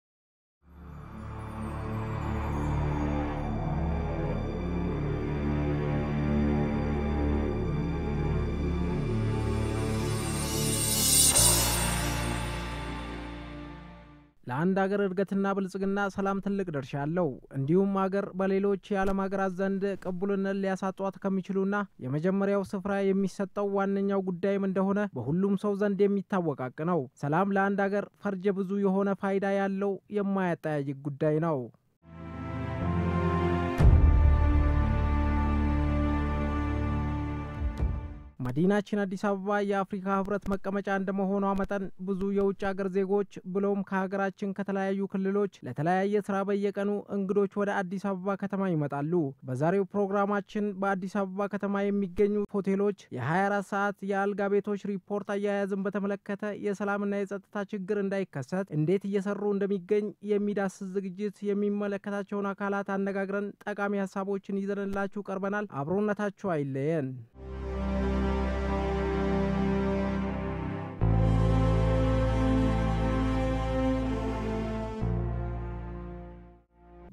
ለአንድ አገር እድገትና ብልጽግና ሰላም ትልቅ ድርሻ አለው። እንዲሁም አገር በሌሎች የዓለም ሀገራት ዘንድ ቅቡልነት ሊያሳጧት ከሚችሉና የመጀመሪያው ስፍራ የሚሰጠው ዋነኛው ጉዳይም እንደሆነ በሁሉም ሰው ዘንድ የሚታወቅ ሀቅ ነው። ሰላም ለአንድ አገር ፈርጀ ብዙ የሆነ ፋይዳ ያለው የማያጠያይቅ ጉዳይ ነው። መዲናችን አዲስ አበባ የአፍሪካ ህብረት መቀመጫ እንደመሆኗ መጠን ብዙ የውጭ ሀገር ዜጎች ብሎም ከሀገራችን ከተለያዩ ክልሎች ለተለያየ ስራ በየቀኑ እንግዶች ወደ አዲስ አበባ ከተማ ይመጣሉ። በዛሬው ፕሮግራማችን በአዲስ አበባ ከተማ የሚገኙ ሆቴሎች የ24 ሰዓት የአልጋ ቤቶች ሪፖርት አያያዝን በተመለከተ የሰላምና የጸጥታ ችግር እንዳይከሰት እንዴት እየሰሩ እንደሚገኝ የሚዳስስ ዝግጅት የሚመለከታቸውን አካላት አነጋግረን ጠቃሚ ሀሳቦችን ይዘንላችሁ ቀርበናል። አብሮነታችሁ አይለየን።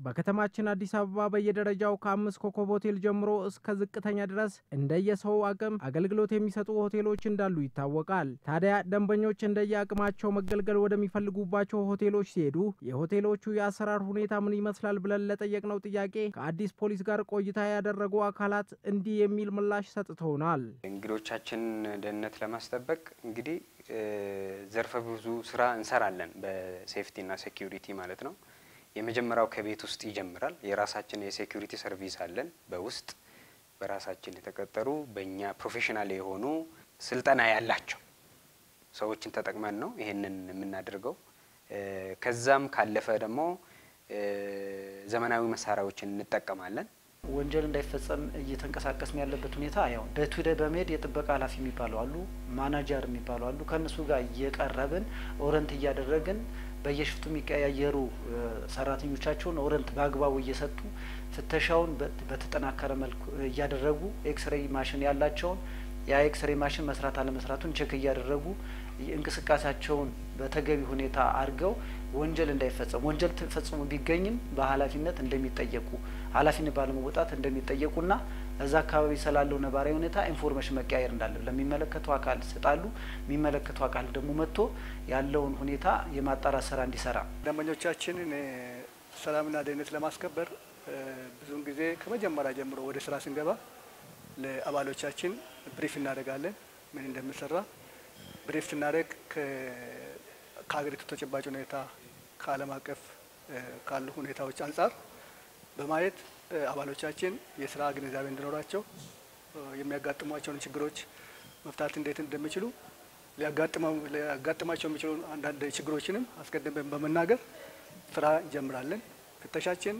በከተማችን አዲስ አበባ በየደረጃው ከአምስት ኮከብ ሆቴል ጀምሮ እስከ ዝቅተኛ ድረስ እንደየሰው አቅም አገልግሎት የሚሰጡ ሆቴሎች እንዳሉ ይታወቃል። ታዲያ ደንበኞች እንደየአቅማቸው መገልገል ወደሚፈልጉባቸው ሆቴሎች ሲሄዱ የሆቴሎቹ የአሰራር ሁኔታ ምን ይመስላል ብለን ለጠየቅነው ጥያቄ ከአዲስ ፖሊስ ጋር ቆይታ ያደረጉ አካላት እንዲህ የሚል ምላሽ ሰጥተውናል። እንግዶቻችን ደህንነት ለማስጠበቅ እንግዲህ ዘርፈ ብዙ ስራ እንሰራለን። በሴፍቲና ሴኪሪቲ ማለት ነው። የመጀመሪያው ከቤት ውስጥ ይጀምራል። የራሳችን የሴኪሪቲ ሰርቪስ አለን። በውስጥ በራሳችን የተቀጠሩ በእኛ ፕሮፌሽናል የሆኑ ስልጠና ያላቸው ሰዎችን ተጠቅመን ነው ይሄንን የምናደርገው። ከዛም ካለፈ ደግሞ ዘመናዊ መሳሪያዎችን እንጠቀማለን። ወንጀል እንዳይፈጸም እየተንቀሳቀስን ያለበት ሁኔታ ያው ዴይ ቱ ዴይ በመሄድ የጥበቃ ኃላፊ የሚባሉ አሉ፣ ማናጀር የሚባሉ አሉ። ከእነሱ ጋር እየቀረብን ኦረንት እያደረግን በየሽፍቱ የሚቀያየሩ ሰራተኞቻቸውን ኦረንት በአግባቡ እየሰጡ ፍተሻውን በተጠናከረ መልኩ እያደረጉ ኤክስሬይ ማሽን ያላቸውን ያ ኤክስሬይ ማሽን መስራት አለመስራቱን ቼክ እያደረጉ እንቅስቃሴያቸውን በተገቢ ሁኔታ አድርገው ወንጀል እንዳይፈጸም ወንጀል ፈጽሞ ቢገኝም በኃላፊነት እንደሚጠየቁ ኃላፊነት ባለመወጣት እንደሚጠየቁና እዛ አካባቢ ስላለው ነባራዊ ሁኔታ ኢንፎርሜሽን መቀያየር እንዳለ ለሚመለከተው አካል ይሰጣሉ። የሚመለከተው አካል ደግሞ መጥቶ ያለውን ሁኔታ የማጣራት ስራ እንዲሰራ ደንበኞቻችንን ሰላምና ደህንነት ለማስከበር ብዙውን ጊዜ ከመጀመሪያ ጀምሮ ወደ ስራ ስንገባ ለአባሎቻችን ብሪፍ እናደርጋለን። ምን እንደምንሰራ ብሪፍ ስናደርግ ከሀገሪቱ ተጨባጭ ሁኔታ ከዓለም አቀፍ ካሉ ሁኔታዎች አንጻር በማየት አባሎቻችን የስራ ግንዛቤ እንዲኖራቸው የሚያጋጥሟቸውን ችግሮች መፍታት እንዴት እንደሚችሉ ሊያጋጥማቸው የሚችሉ አንዳንድ ችግሮችንም አስቀድመን በመናገር ስራ እንጀምራለን። ፍተሻችን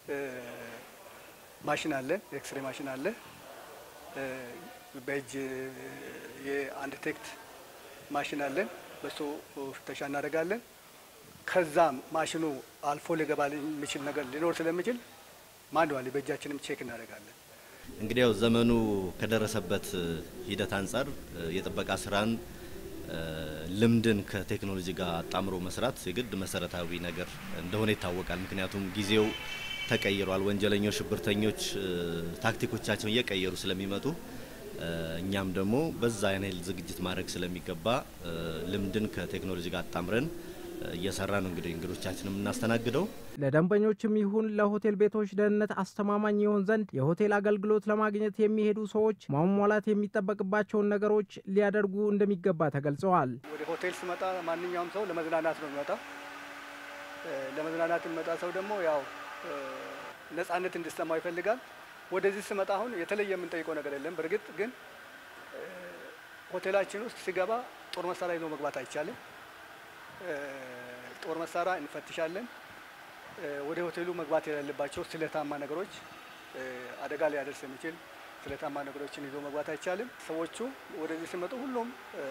ማሽን አለ፣ የኤክስሬ ማሽን አለ። በእጅ የአንድ ቴክት ማሽን አለን። በሱ ፍተሻ እናደርጋለን። ከዛም ማሽኑ አልፎ ሊገባ የሚችል ነገር ሊኖር ስለሚችል ማንዋሊ በእጃችንም ቼክ እናደርጋለን። እንግዲህ ያው ዘመኑ ከደረሰበት ሂደት አንጻር የጥበቃ ስራን ልምድን ከቴክኖሎጂ ጋር አጣምሮ መስራት የግድ መሰረታዊ ነገር እንደሆነ ይታወቃል። ምክንያቱም ጊዜው ተቀይሯል። ወንጀለኞች፣ ሽብርተኞች ታክቲኮቻቸውን እየቀየሩ ስለሚመጡ እኛም ደግሞ በዛ አይነት ዝግጅት ማድረግ ስለሚገባ ልምድን ከቴክኖሎጂ ጋር አጣምረን እየሰራ ነው እንግዲህ እንግዶቻችን የምናስተናግደው። ለደንበኞችም ይሁን ለሆቴል ቤቶች ደህንነት አስተማማኝ ይሆን ዘንድ የሆቴል አገልግሎት ለማግኘት የሚሄዱ ሰዎች ማሟላት የሚጠበቅባቸውን ነገሮች ሊያደርጉ እንደሚገባ ተገልጸዋል። ወደ ሆቴል ስመጣ ማንኛውም ሰው ለመዝናናት ነው የሚመጣ። ለመዝናናት የሚመጣ ሰው ደግሞ ያው ነጻነት እንዲሰማው ይፈልጋል። ወደዚህ ስመጣ አሁን የተለየ የምንጠይቀው ነገር የለም። በእርግጥ ግን ሆቴላችን ውስጥ ሲገባ ጦር መሳሪያ ይዞ መግባት አይቻልም። ጦር መሳሪያ እንፈትሻለን። ወደ ሆቴሉ መግባት የሌለባቸው ስለታማ ነገሮች፣ አደጋ ሊያደርስ የሚችል ስለታማ ነገሮችን ይዞ መግባት አይቻልም። ሰዎቹ ወደዚህ ሲመጡ ሁሉም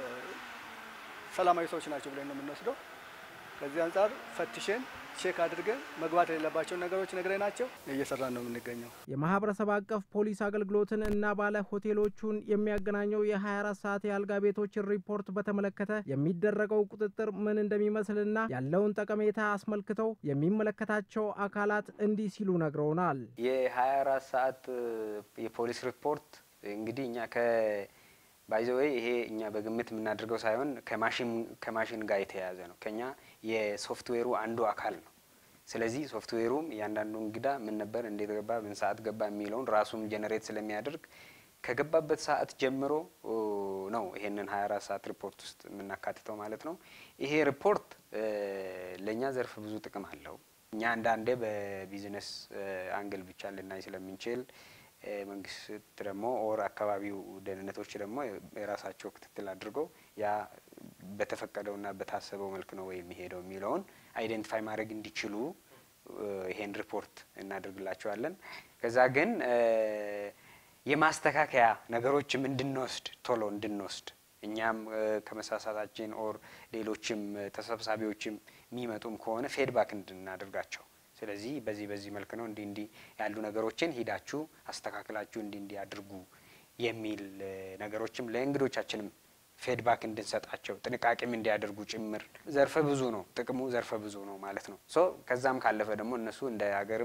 ሰላማዊ ሰዎች ናቸው ብለን ነው የምንወስደው። ከዚህ አንጻር ፈትሸን ቼክ አድርገን መግባት የሌለባቸውን ነገሮች ነግረናቸው እየሰራን ነው የምንገኘው። የማህበረሰብ አቀፍ ፖሊስ አገልግሎትን እና ባለ ሆቴሎቹን የሚያገናኘው የ24 ሰዓት የአልጋ ቤቶችን ሪፖርት በተመለከተ የሚደረገው ቁጥጥር ምን እንደሚመስልና ያለውን ጠቀሜታ አስመልክተው የሚመለከታቸው አካላት እንዲህ ሲሉ ነግረውናል። የ24 ሰዓት የፖሊስ ሪፖርት እንግዲህ እኛ ከ ባይዘወይ ይሄ እኛ በግምት የምናደርገው ሳይሆን ከማሽን ጋር የተያያዘ ነው። ከኛ የሶፍትዌሩ አንዱ አካል ነው። ስለዚህ ሶፍትዌሩም እያንዳንዱ እንግዳ ምን ነበር፣ እንዴት ገባ፣ ምን ሰዓት ገባ የሚለውን ራሱን ጀነሬት ስለሚያደርግ ከገባበት ሰዓት ጀምሮ ነው ይሄንን 24 ሰዓት ሪፖርት ውስጥ የምናካትተው ማለት ነው። ይሄ ሪፖርት ለእኛ ዘርፍ ብዙ ጥቅም አለው። እኛ አንዳንዴ በቢዝነስ አንግል ብቻ ልናይ ስለምንችል መንግስት ደግሞ ኦር አካባቢው ደህንነቶች ደግሞ የራሳቸው ክትትል አድርገው ያ በተፈቀደውና በታሰበው መልክ ነው ወይ የሚሄደው የሚለውን አይደንቲፋይ ማድረግ እንዲችሉ ይሄን ሪፖርት እናደርግላቸዋለን። ከዛ ግን የማስተካከያ ነገሮችም እንድንወስድ ቶሎ እንድንወስድ እኛም ከመሳሳታችን ኦር ሌሎችም ተሰብሳቢዎችም የሚመጡም ከሆነ ፌድባክ እንድናደርጋቸው ስለዚህ በዚህ በዚህ መልክ ነው እንዲህ እንዲህ ያሉ ነገሮችን ሂዳችሁ አስተካክላችሁ እንዲህ እንዲህ አድርጉ የሚል ነገሮችም ለእንግዶቻችንም ፌድባክ እንድንሰጣቸው ጥንቃቄም እንዲያደርጉ ጭምር ዘርፈ ብዙ ነው ጥቅሙ፣ ዘርፈ ብዙ ነው ማለት ነው። ሶ ከዛም ካለፈ ደግሞ እነሱ እንደ ሀገርም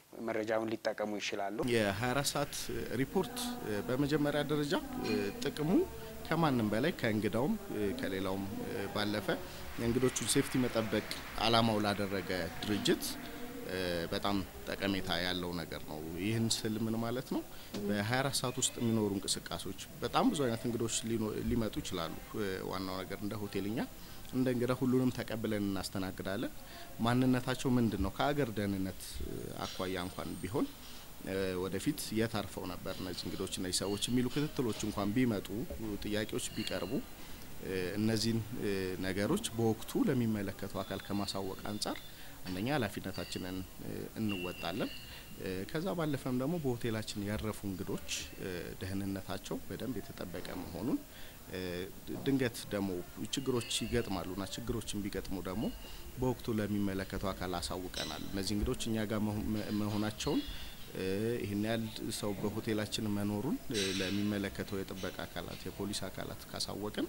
መረጃውን ሊጠቀሙ ይችላሉ። የ24 ሰዓት ሪፖርት በመጀመሪያ ደረጃ ጥቅሙ ከማንም በላይ ከእንግዳውም ከሌላውም ባለፈ የእንግዶቹን ሴፍቲ መጠበቅ አላማው ላደረገ ድርጅት በጣም ጠቀሜታ ያለው ነገር ነው። ይህን ስል ምን ማለት ነው? በ24 ሰዓት ውስጥ የሚኖሩ እንቅስቃሴዎች በጣም ብዙ አይነት እንግዶች ሊመጡ ይችላሉ። ዋናው ነገር እንደ ሆቴልኛ እንደ እንግዳ ሁሉንም ተቀብለን እናስተናግዳለን። ማንነታቸው ምንድን ነው? ከሀገር ደህንነት አኳያ እንኳን ቢሆን ወደፊት የት አርፈው ነበር እነዚህ እንግዶች እነዚህ ሰዎች የሚሉ ክትትሎች እንኳን ቢመጡ ጥያቄዎች ቢቀርቡ እነዚህን ነገሮች በወቅቱ ለሚመለከተው አካል ከማሳወቅ አንጻር አንደኛ ኃላፊነታችንን እንወጣለን። ከዛ ባለፈም ደግሞ በሆቴላችን ያረፉ እንግዶች ደህንነታቸው በደንብ የተጠበቀ መሆኑን ድንገት ደግሞ ችግሮች ይገጥማሉና ችግሮችን ቢገጥሙ ደግሞ በወቅቱ ለሚመለከተው አካል አሳውቀናል። እነዚህ እንግዶች እኛ ጋር መሆናቸውን ይህን ያህል ሰው በሆቴላችን መኖሩን ለሚመለከተው የጥበቃ አካላት የፖሊስ አካላት ካሳወቅን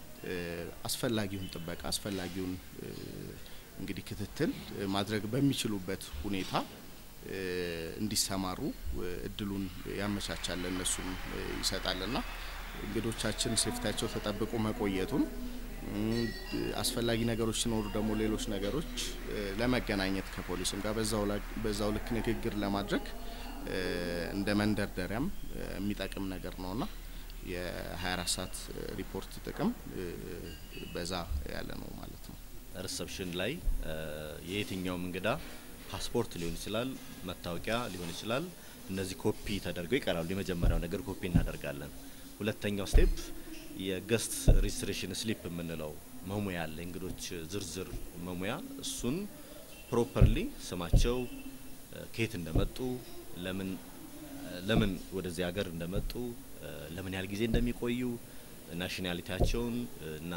አስፈላጊውን ጥበቃ አስፈላጊውን እንግዲህ ክትትል ማድረግ በሚችሉበት ሁኔታ እንዲሰማሩ እድሉን ያመቻቻል፣ እነሱም ይሰጣልና እንግዶቻችን ሴፍቲያቸው ተጠብቆ መቆየቱን አስፈላጊ ነገሮች ሲኖሩ ደግሞ ሌሎች ነገሮች ለመገናኘት ከፖሊስም ጋር በዛው ልክ ንግግር ለማድረግ እንደ መንደርደሪያም የሚጠቅም ነገር ነውና የ24 ሰዓት ሪፖርት ጥቅም በዛ ያለ ነው ማለት ነው። ሪሰፕሽን ላይ የየትኛውም እንግዳ ፓስፖርት ሊሆን ይችላል፣ መታወቂያ ሊሆን ይችላል። እነዚህ ኮፒ ተደርገው ይቀራሉ። የመጀመሪያው ነገር ኮፒ እናደርጋለን። ሁለተኛው ስቴፕ የገስት ሬጅስትሬሽን ስሊፕ የምንለው መሙያ አለ፣ እንግዶች ዝርዝር መሙያ። እሱን ፕሮፐርሊ ስማቸው፣ ከየት እንደመጡ፣ ለምን ለምን ወደዚህ ሀገር እንደመጡ፣ ለምን ያህል ጊዜ እንደሚቆዩ፣ ናሽናሊቲያቸውን እና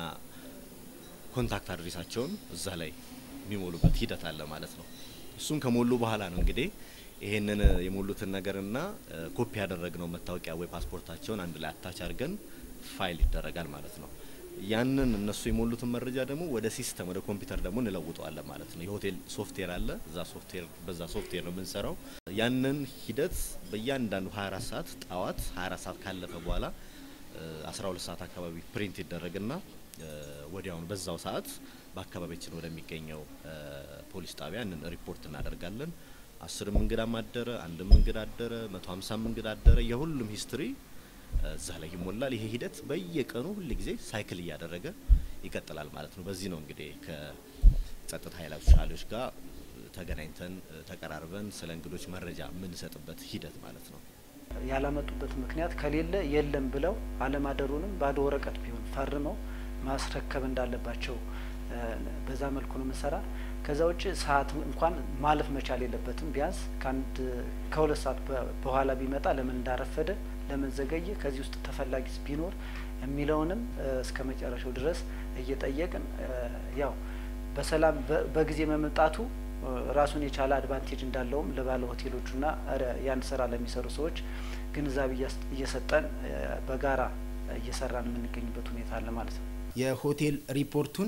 ኮንታክት አድሬሳቸውን እዛ ላይ የሚሞሉበት ሂደት አለ ማለት ነው። እሱን ከሞሉ በኋላ ነው እንግዲህ ይሄንን የሞሉትን ነገርና ኮፒ ያደረግነው መታወቂያ ወይ ፓስፖርታቸውን አንድ ላይ አታች አድርገን ፋይል ይደረጋል ማለት ነው። ያንን እነሱ የሞሉትን መረጃ ደግሞ ወደ ሲስተም ወደ ኮምፒውተር ደግሞ እንለውጠዋለን ማለት ነው። የሆቴል ሶፍትዌር አለ። እዛ ሶፍትዌር በዛ ሶፍትዌር ነው የምንሰራው። ያንን ሂደት በእያንዳንዱ 24 ሰዓት ጠዋት 24 ሰዓት ካለፈ በኋላ 12 ሰዓት አካባቢ ፕሪንት ይደረግና ወዲያውኑ በዛው ሰዓት በአካባቢያችን ወደሚገኘው ፖሊስ ጣቢያ ንን ሪፖርት እናደርጋለን። አስርም እንግዳም አደረ፣ አንድም እንግዳ አደረ፣ መቶ ሀምሳም እንግዳ አደረ፣ የሁሉም ሂስትሪ እዛ ላይ ይሞላል። ይሄ ሂደት በየቀኑ ሁል ጊዜ ሳይክል እያደረገ ይቀጥላል ማለት ነው። በዚህ ነው እንግዲህ ከጸጥታ ኃይሎች ጋር ተገናኝተን ተቀራርበን ስለ እንግዶች መረጃ የምንሰጥበት ሂደት ማለት ነው። ያላመጡበት ምክንያት ከሌለ የለም ብለው አለማደሩንም ባዶ ወረቀት ቢሆን ፈርመው ማስረከብ እንዳለባቸው በዛ መልኩ ነው የምንሰራ። ከዛ ውጭ ሰዓት እንኳን ማለፍ መቻል የለበትም። ቢያንስ ከአንድ ከሁለት ሰዓት በኋላ ቢመጣ ለምን እንዳረፈደ ለምን ዘገየ፣ ከዚህ ውስጥ ተፈላጊስ ቢኖር የሚለውንም እስከ መጨረሻው ድረስ እየጠየቅን ያው በሰላም በጊዜ መምጣቱ ራሱን የቻለ አድቫንቴጅ እንዳለውም ለባለ ሆቴሎቹና ያን ስራ ለሚሰሩ ሰዎች ግንዛቤ እየሰጠን በጋራ እየሰራን የምንገኝበት ሁኔታ አለ ማለት ነው። የሆቴል ሪፖርቱን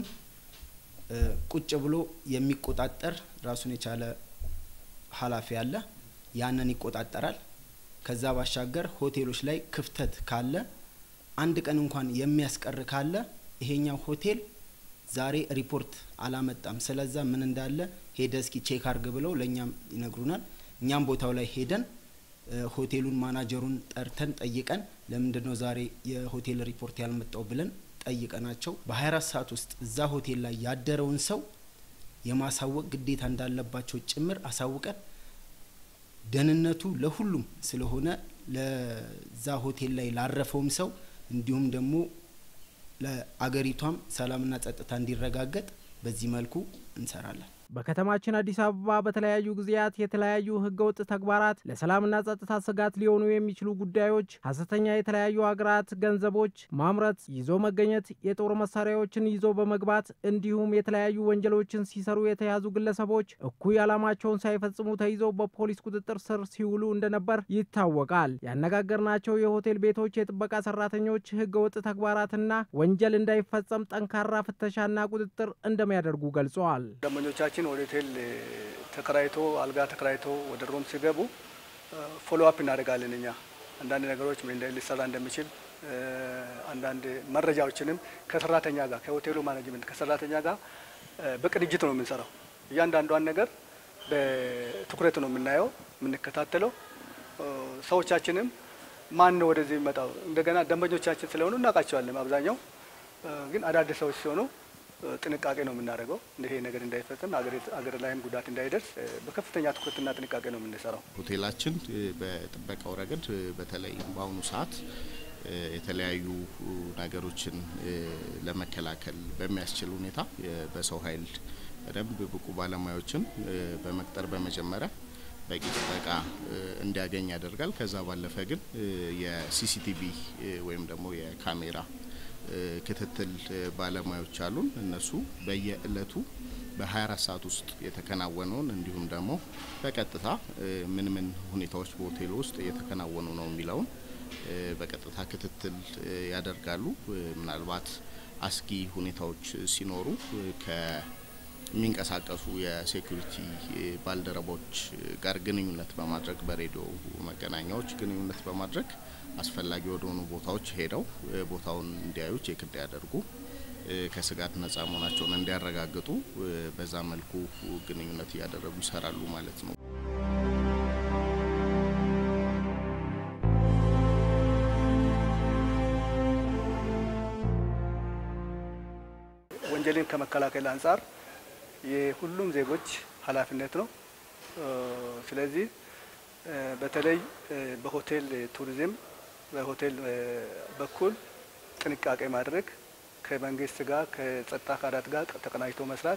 ቁጭ ብሎ የሚቆጣጠር ራሱን የቻለ ኃላፊ አለ። ያንን ይቆጣጠራል። ከዛ ባሻገር ሆቴሎች ላይ ክፍተት ካለ አንድ ቀን እንኳን የሚያስቀር ካለ ይሄኛው ሆቴል ዛሬ ሪፖርት አላመጣም፣ ስለዛ ምን እንዳለ ሄደ እስኪ ቼክ አርግ ብለው ለእኛም ይነግሩናል። እኛም ቦታው ላይ ሄደን ሆቴሉን ማናጀሩን ጠርተን ጠይቀን ለምንድን ነው ዛሬ የሆቴል ሪፖርት ያልመጣው ብለን ጠይቀናቸው በ24 ሰዓት ውስጥ እዛ ሆቴል ላይ ያደረውን ሰው የማሳወቅ ግዴታ እንዳለባቸው ጭምር አሳውቀን ደህንነቱ ለሁሉም ስለሆነ ለዛ ሆቴል ላይ ላረፈውም ሰው እንዲሁም ደግሞ ለአገሪቷም ሰላምና ጸጥታ እንዲረጋገጥ በዚህ መልኩ እንሰራለን። በከተማችን አዲስ አበባ በተለያዩ ጊዜያት የተለያዩ ህገወጥ ተግባራት ለሰላምና ጸጥታ ስጋት ሊሆኑ የሚችሉ ጉዳዮች፣ ሀሰተኛ የተለያዩ ሀገራት ገንዘቦች ማምረት፣ ይዞ መገኘት፣ የጦር መሳሪያዎችን ይዞ በመግባት እንዲሁም የተለያዩ ወንጀሎችን ሲሰሩ የተያዙ ግለሰቦች እኩይ ዓላማቸውን ሳይፈጽሙ ተይዘው በፖሊስ ቁጥጥር ስር ሲውሉ እንደነበር ይታወቃል። ያነጋገርናቸው የሆቴል ቤቶች የጥበቃ ሰራተኞች ህገወጥ ተግባራትና ወንጀል እንዳይፈጸም ጠንካራ ፍተሻና ቁጥጥር እንደሚያደርጉ ገልጸዋል። ደንበኞቻችን ደንበኞቻችን ወደ ሆቴል ተከራይቶ አልጋ ተከራይቶ ወደ ሮም ሲገቡ ፎሎ አፕ እናደርጋለን። እኛ አንዳንድ ነገሮች ምን ሊሰራ እንደሚችል አንዳንድ መረጃዎችንም ከሰራተኛ ጋር ከሆቴሉ ማኔጅመንት ከሰራተኛ ጋር በቅንጅት ነው የምንሰራው። እያንዳንዷን ነገር በትኩረት ነው የምናየው የምንከታተለው። ሰዎቻችንም ማን ነው ወደዚህ የሚመጣው እንደገና ደንበኞቻችን ስለሆኑ እናውቃቸዋለን። አብዛኛው ግን አዳዲስ ሰዎች ሲሆኑ ጥንቃቄ ነው የምናደርገው። ይሄ ነገር እንዳይፈጸም አገር ላይም ጉዳት እንዳይደርስ በከፍተኛ ትኩረትና ጥንቃቄ ነው የምንሰራው። ሆቴላችን በጥበቃው ረገድ በተለይ በአሁኑ ሰዓት የተለያዩ ነገሮችን ለመከላከል በሚያስችል ሁኔታ በሰው ኃይል በደንብ ብቁ ባለሙያዎችን በመቅጠር በመጀመሪያ በቂ ጥበቃ እንዲያገኝ ያደርጋል። ከዛ ባለፈ ግን የሲሲቲቪ ወይም ደግሞ የካሜራ ክትትል ባለሙያዎች አሉን። እነሱ በየእለቱ በ24 ሰዓት ውስጥ የተከናወነውን እንዲሁም ደግሞ በቀጥታ ምን ምን ሁኔታዎች በሆቴሉ ውስጥ እየተከናወኑ ነው የሚለውን በቀጥታ ክትትል ያደርጋሉ። ምናልባት አስጊ ሁኔታዎች ሲኖሩ ከሚንቀሳቀሱ የሴኩሪቲ ባልደረቦች ጋር ግንኙነት በማድረግ በሬዲዮ መገናኛዎች ግንኙነት በማድረግ አስፈላጊ ወደሆኑ ቦታዎች ሄደው ቦታውን እንዲያዩ ቼክ እንዲያደርጉ ከስጋት ነጻ መሆናቸውን እንዲያረጋግጡ በዛ መልኩ ግንኙነት እያደረጉ ይሰራሉ ማለት ነው። ወንጀልን ከመከላከል አንጻር የሁሉም ዜጎች ኃላፊነት ነው። ስለዚህ በተለይ በሆቴል ቱሪዝም በሆቴል በኩል ጥንቃቄ ማድረግ ከመንግስት ጋር ከጸጥታ አካላት ጋር ተቀናጅቶ መስራት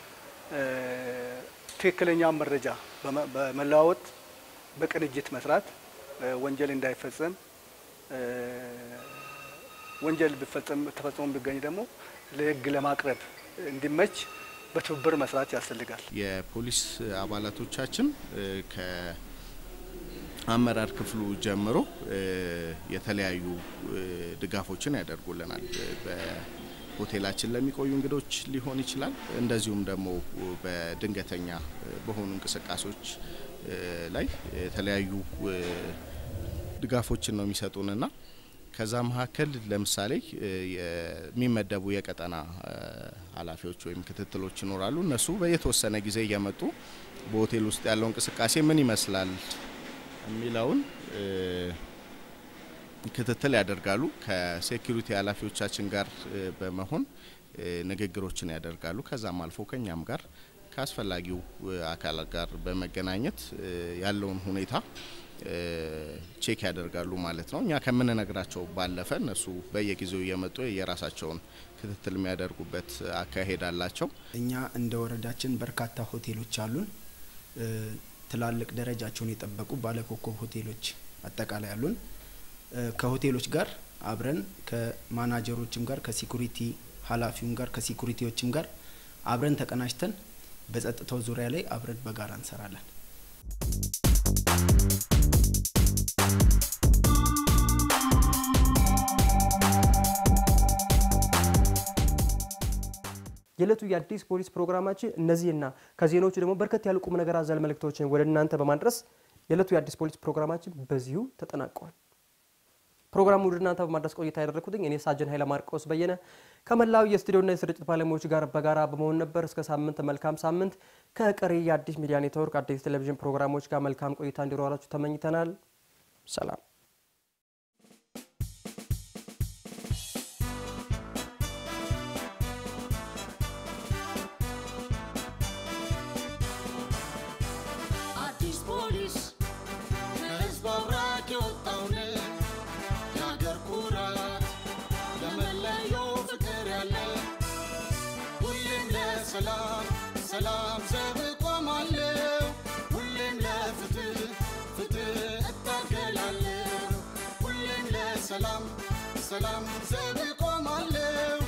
ትክክለኛ መረጃ በመለዋወጥ በቅንጅት መስራት ወንጀል እንዳይፈጸም ወንጀል ቢፈጸም ተፈጽሞ ቢገኝ ደግሞ ለሕግ ለማቅረብ እንዲመች በትብብር መስራት ያስፈልጋል። የፖሊስ አባላቶቻችን ከአመራር ክፍሉ ጀምሮ የተለያዩ ድጋፎችን ያደርጉልናል። በሆቴላችን ለሚቆዩ እንግዶች ሊሆን ይችላል። እንደዚሁም ደግሞ በድንገተኛ በሆኑ እንቅስቃሴዎች ላይ የተለያዩ ድጋፎችን ነው የሚሰጡንና ከዛ መካከል ለምሳሌ የሚመደቡ የቀጠና ኃላፊዎች ወይም ክትትሎች ይኖራሉ። እነሱ በየተወሰነ ጊዜ እየመጡ በሆቴል ውስጥ ያለው እንቅስቃሴ ምን ይመስላል የሚለውን ክትትል ያደርጋሉ። ከሴኩሪቲ ኃላፊዎቻችን ጋር በመሆን ንግግሮችን ያደርጋሉ። ከዛም አልፎ ከኛም ጋር ከአስፈላጊው አካላት ጋር በመገናኘት ያለውን ሁኔታ ቼክ ያደርጋሉ ማለት ነው። እኛ ከምንነግራቸው ባለፈ እነሱ በየጊዜው እየመጡ የራሳቸውን ክትትል የሚያደርጉበት አካሄድ አላቸው። እኛ እንደ ወረዳችን በርካታ ሆቴሎች አሉን። ትላልቅ ደረጃቸውን የጠበቁ ባለኮከብ ሆቴሎች አጠቃላይ አሉን። ከሆቴሎች ጋር አብረን ከማናጀሮችም ጋር ከሲኩሪቲ ኃላፊውም ጋር ከሲኩሪቲዎችም ጋር አብረን ተቀናጅተን በጸጥታው ዙሪያ ላይ አብረን በጋራ እንሰራለን። የዕለቱ የአዲስ ፖሊስ ፕሮግራማችን እነዚህና ከዜናዎቹ ደግሞ በርከት ያሉ ቁም ነገር አዘል መልእክቶችን ወደ እናንተ በማድረስ የዕለቱ የአዲስ ፖሊስ ፕሮግራማችን በዚሁ ተጠናቋል። ፕሮግራሙ ወደ እናንተ በማድረስ ቆይታ ያደረግኩትኝ እኔ ሳጅን ኃይለ ማርቆስ በየነ ከመላው የስቱዲዮና የስርጭት ባለሙያዎች ጋር በጋራ በመሆን ነበር። እስከ ሳምንት መልካም ሳምንት ከቀሪ የአዲስ ሚዲያ ኔትወርክ አዲስ ቴሌቪዥን ፕሮግራሞች ጋር መልካም ቆይታ እንዲኖራችሁ ተመኝተናል። ሰላም። አዲስ ፖሊስ ከህዝብ አብራክ የወጣውን የአገር ኩራት ለመለየው ፍቅር ያለ ሁሌም ለሰላም ሰላም ዘብ እቆማለሁ ሁሌም ለፍትህ ፍትህ እታገላለሁ ሁሌም ለሰላም ሰላም ዘብ እቆማለሁ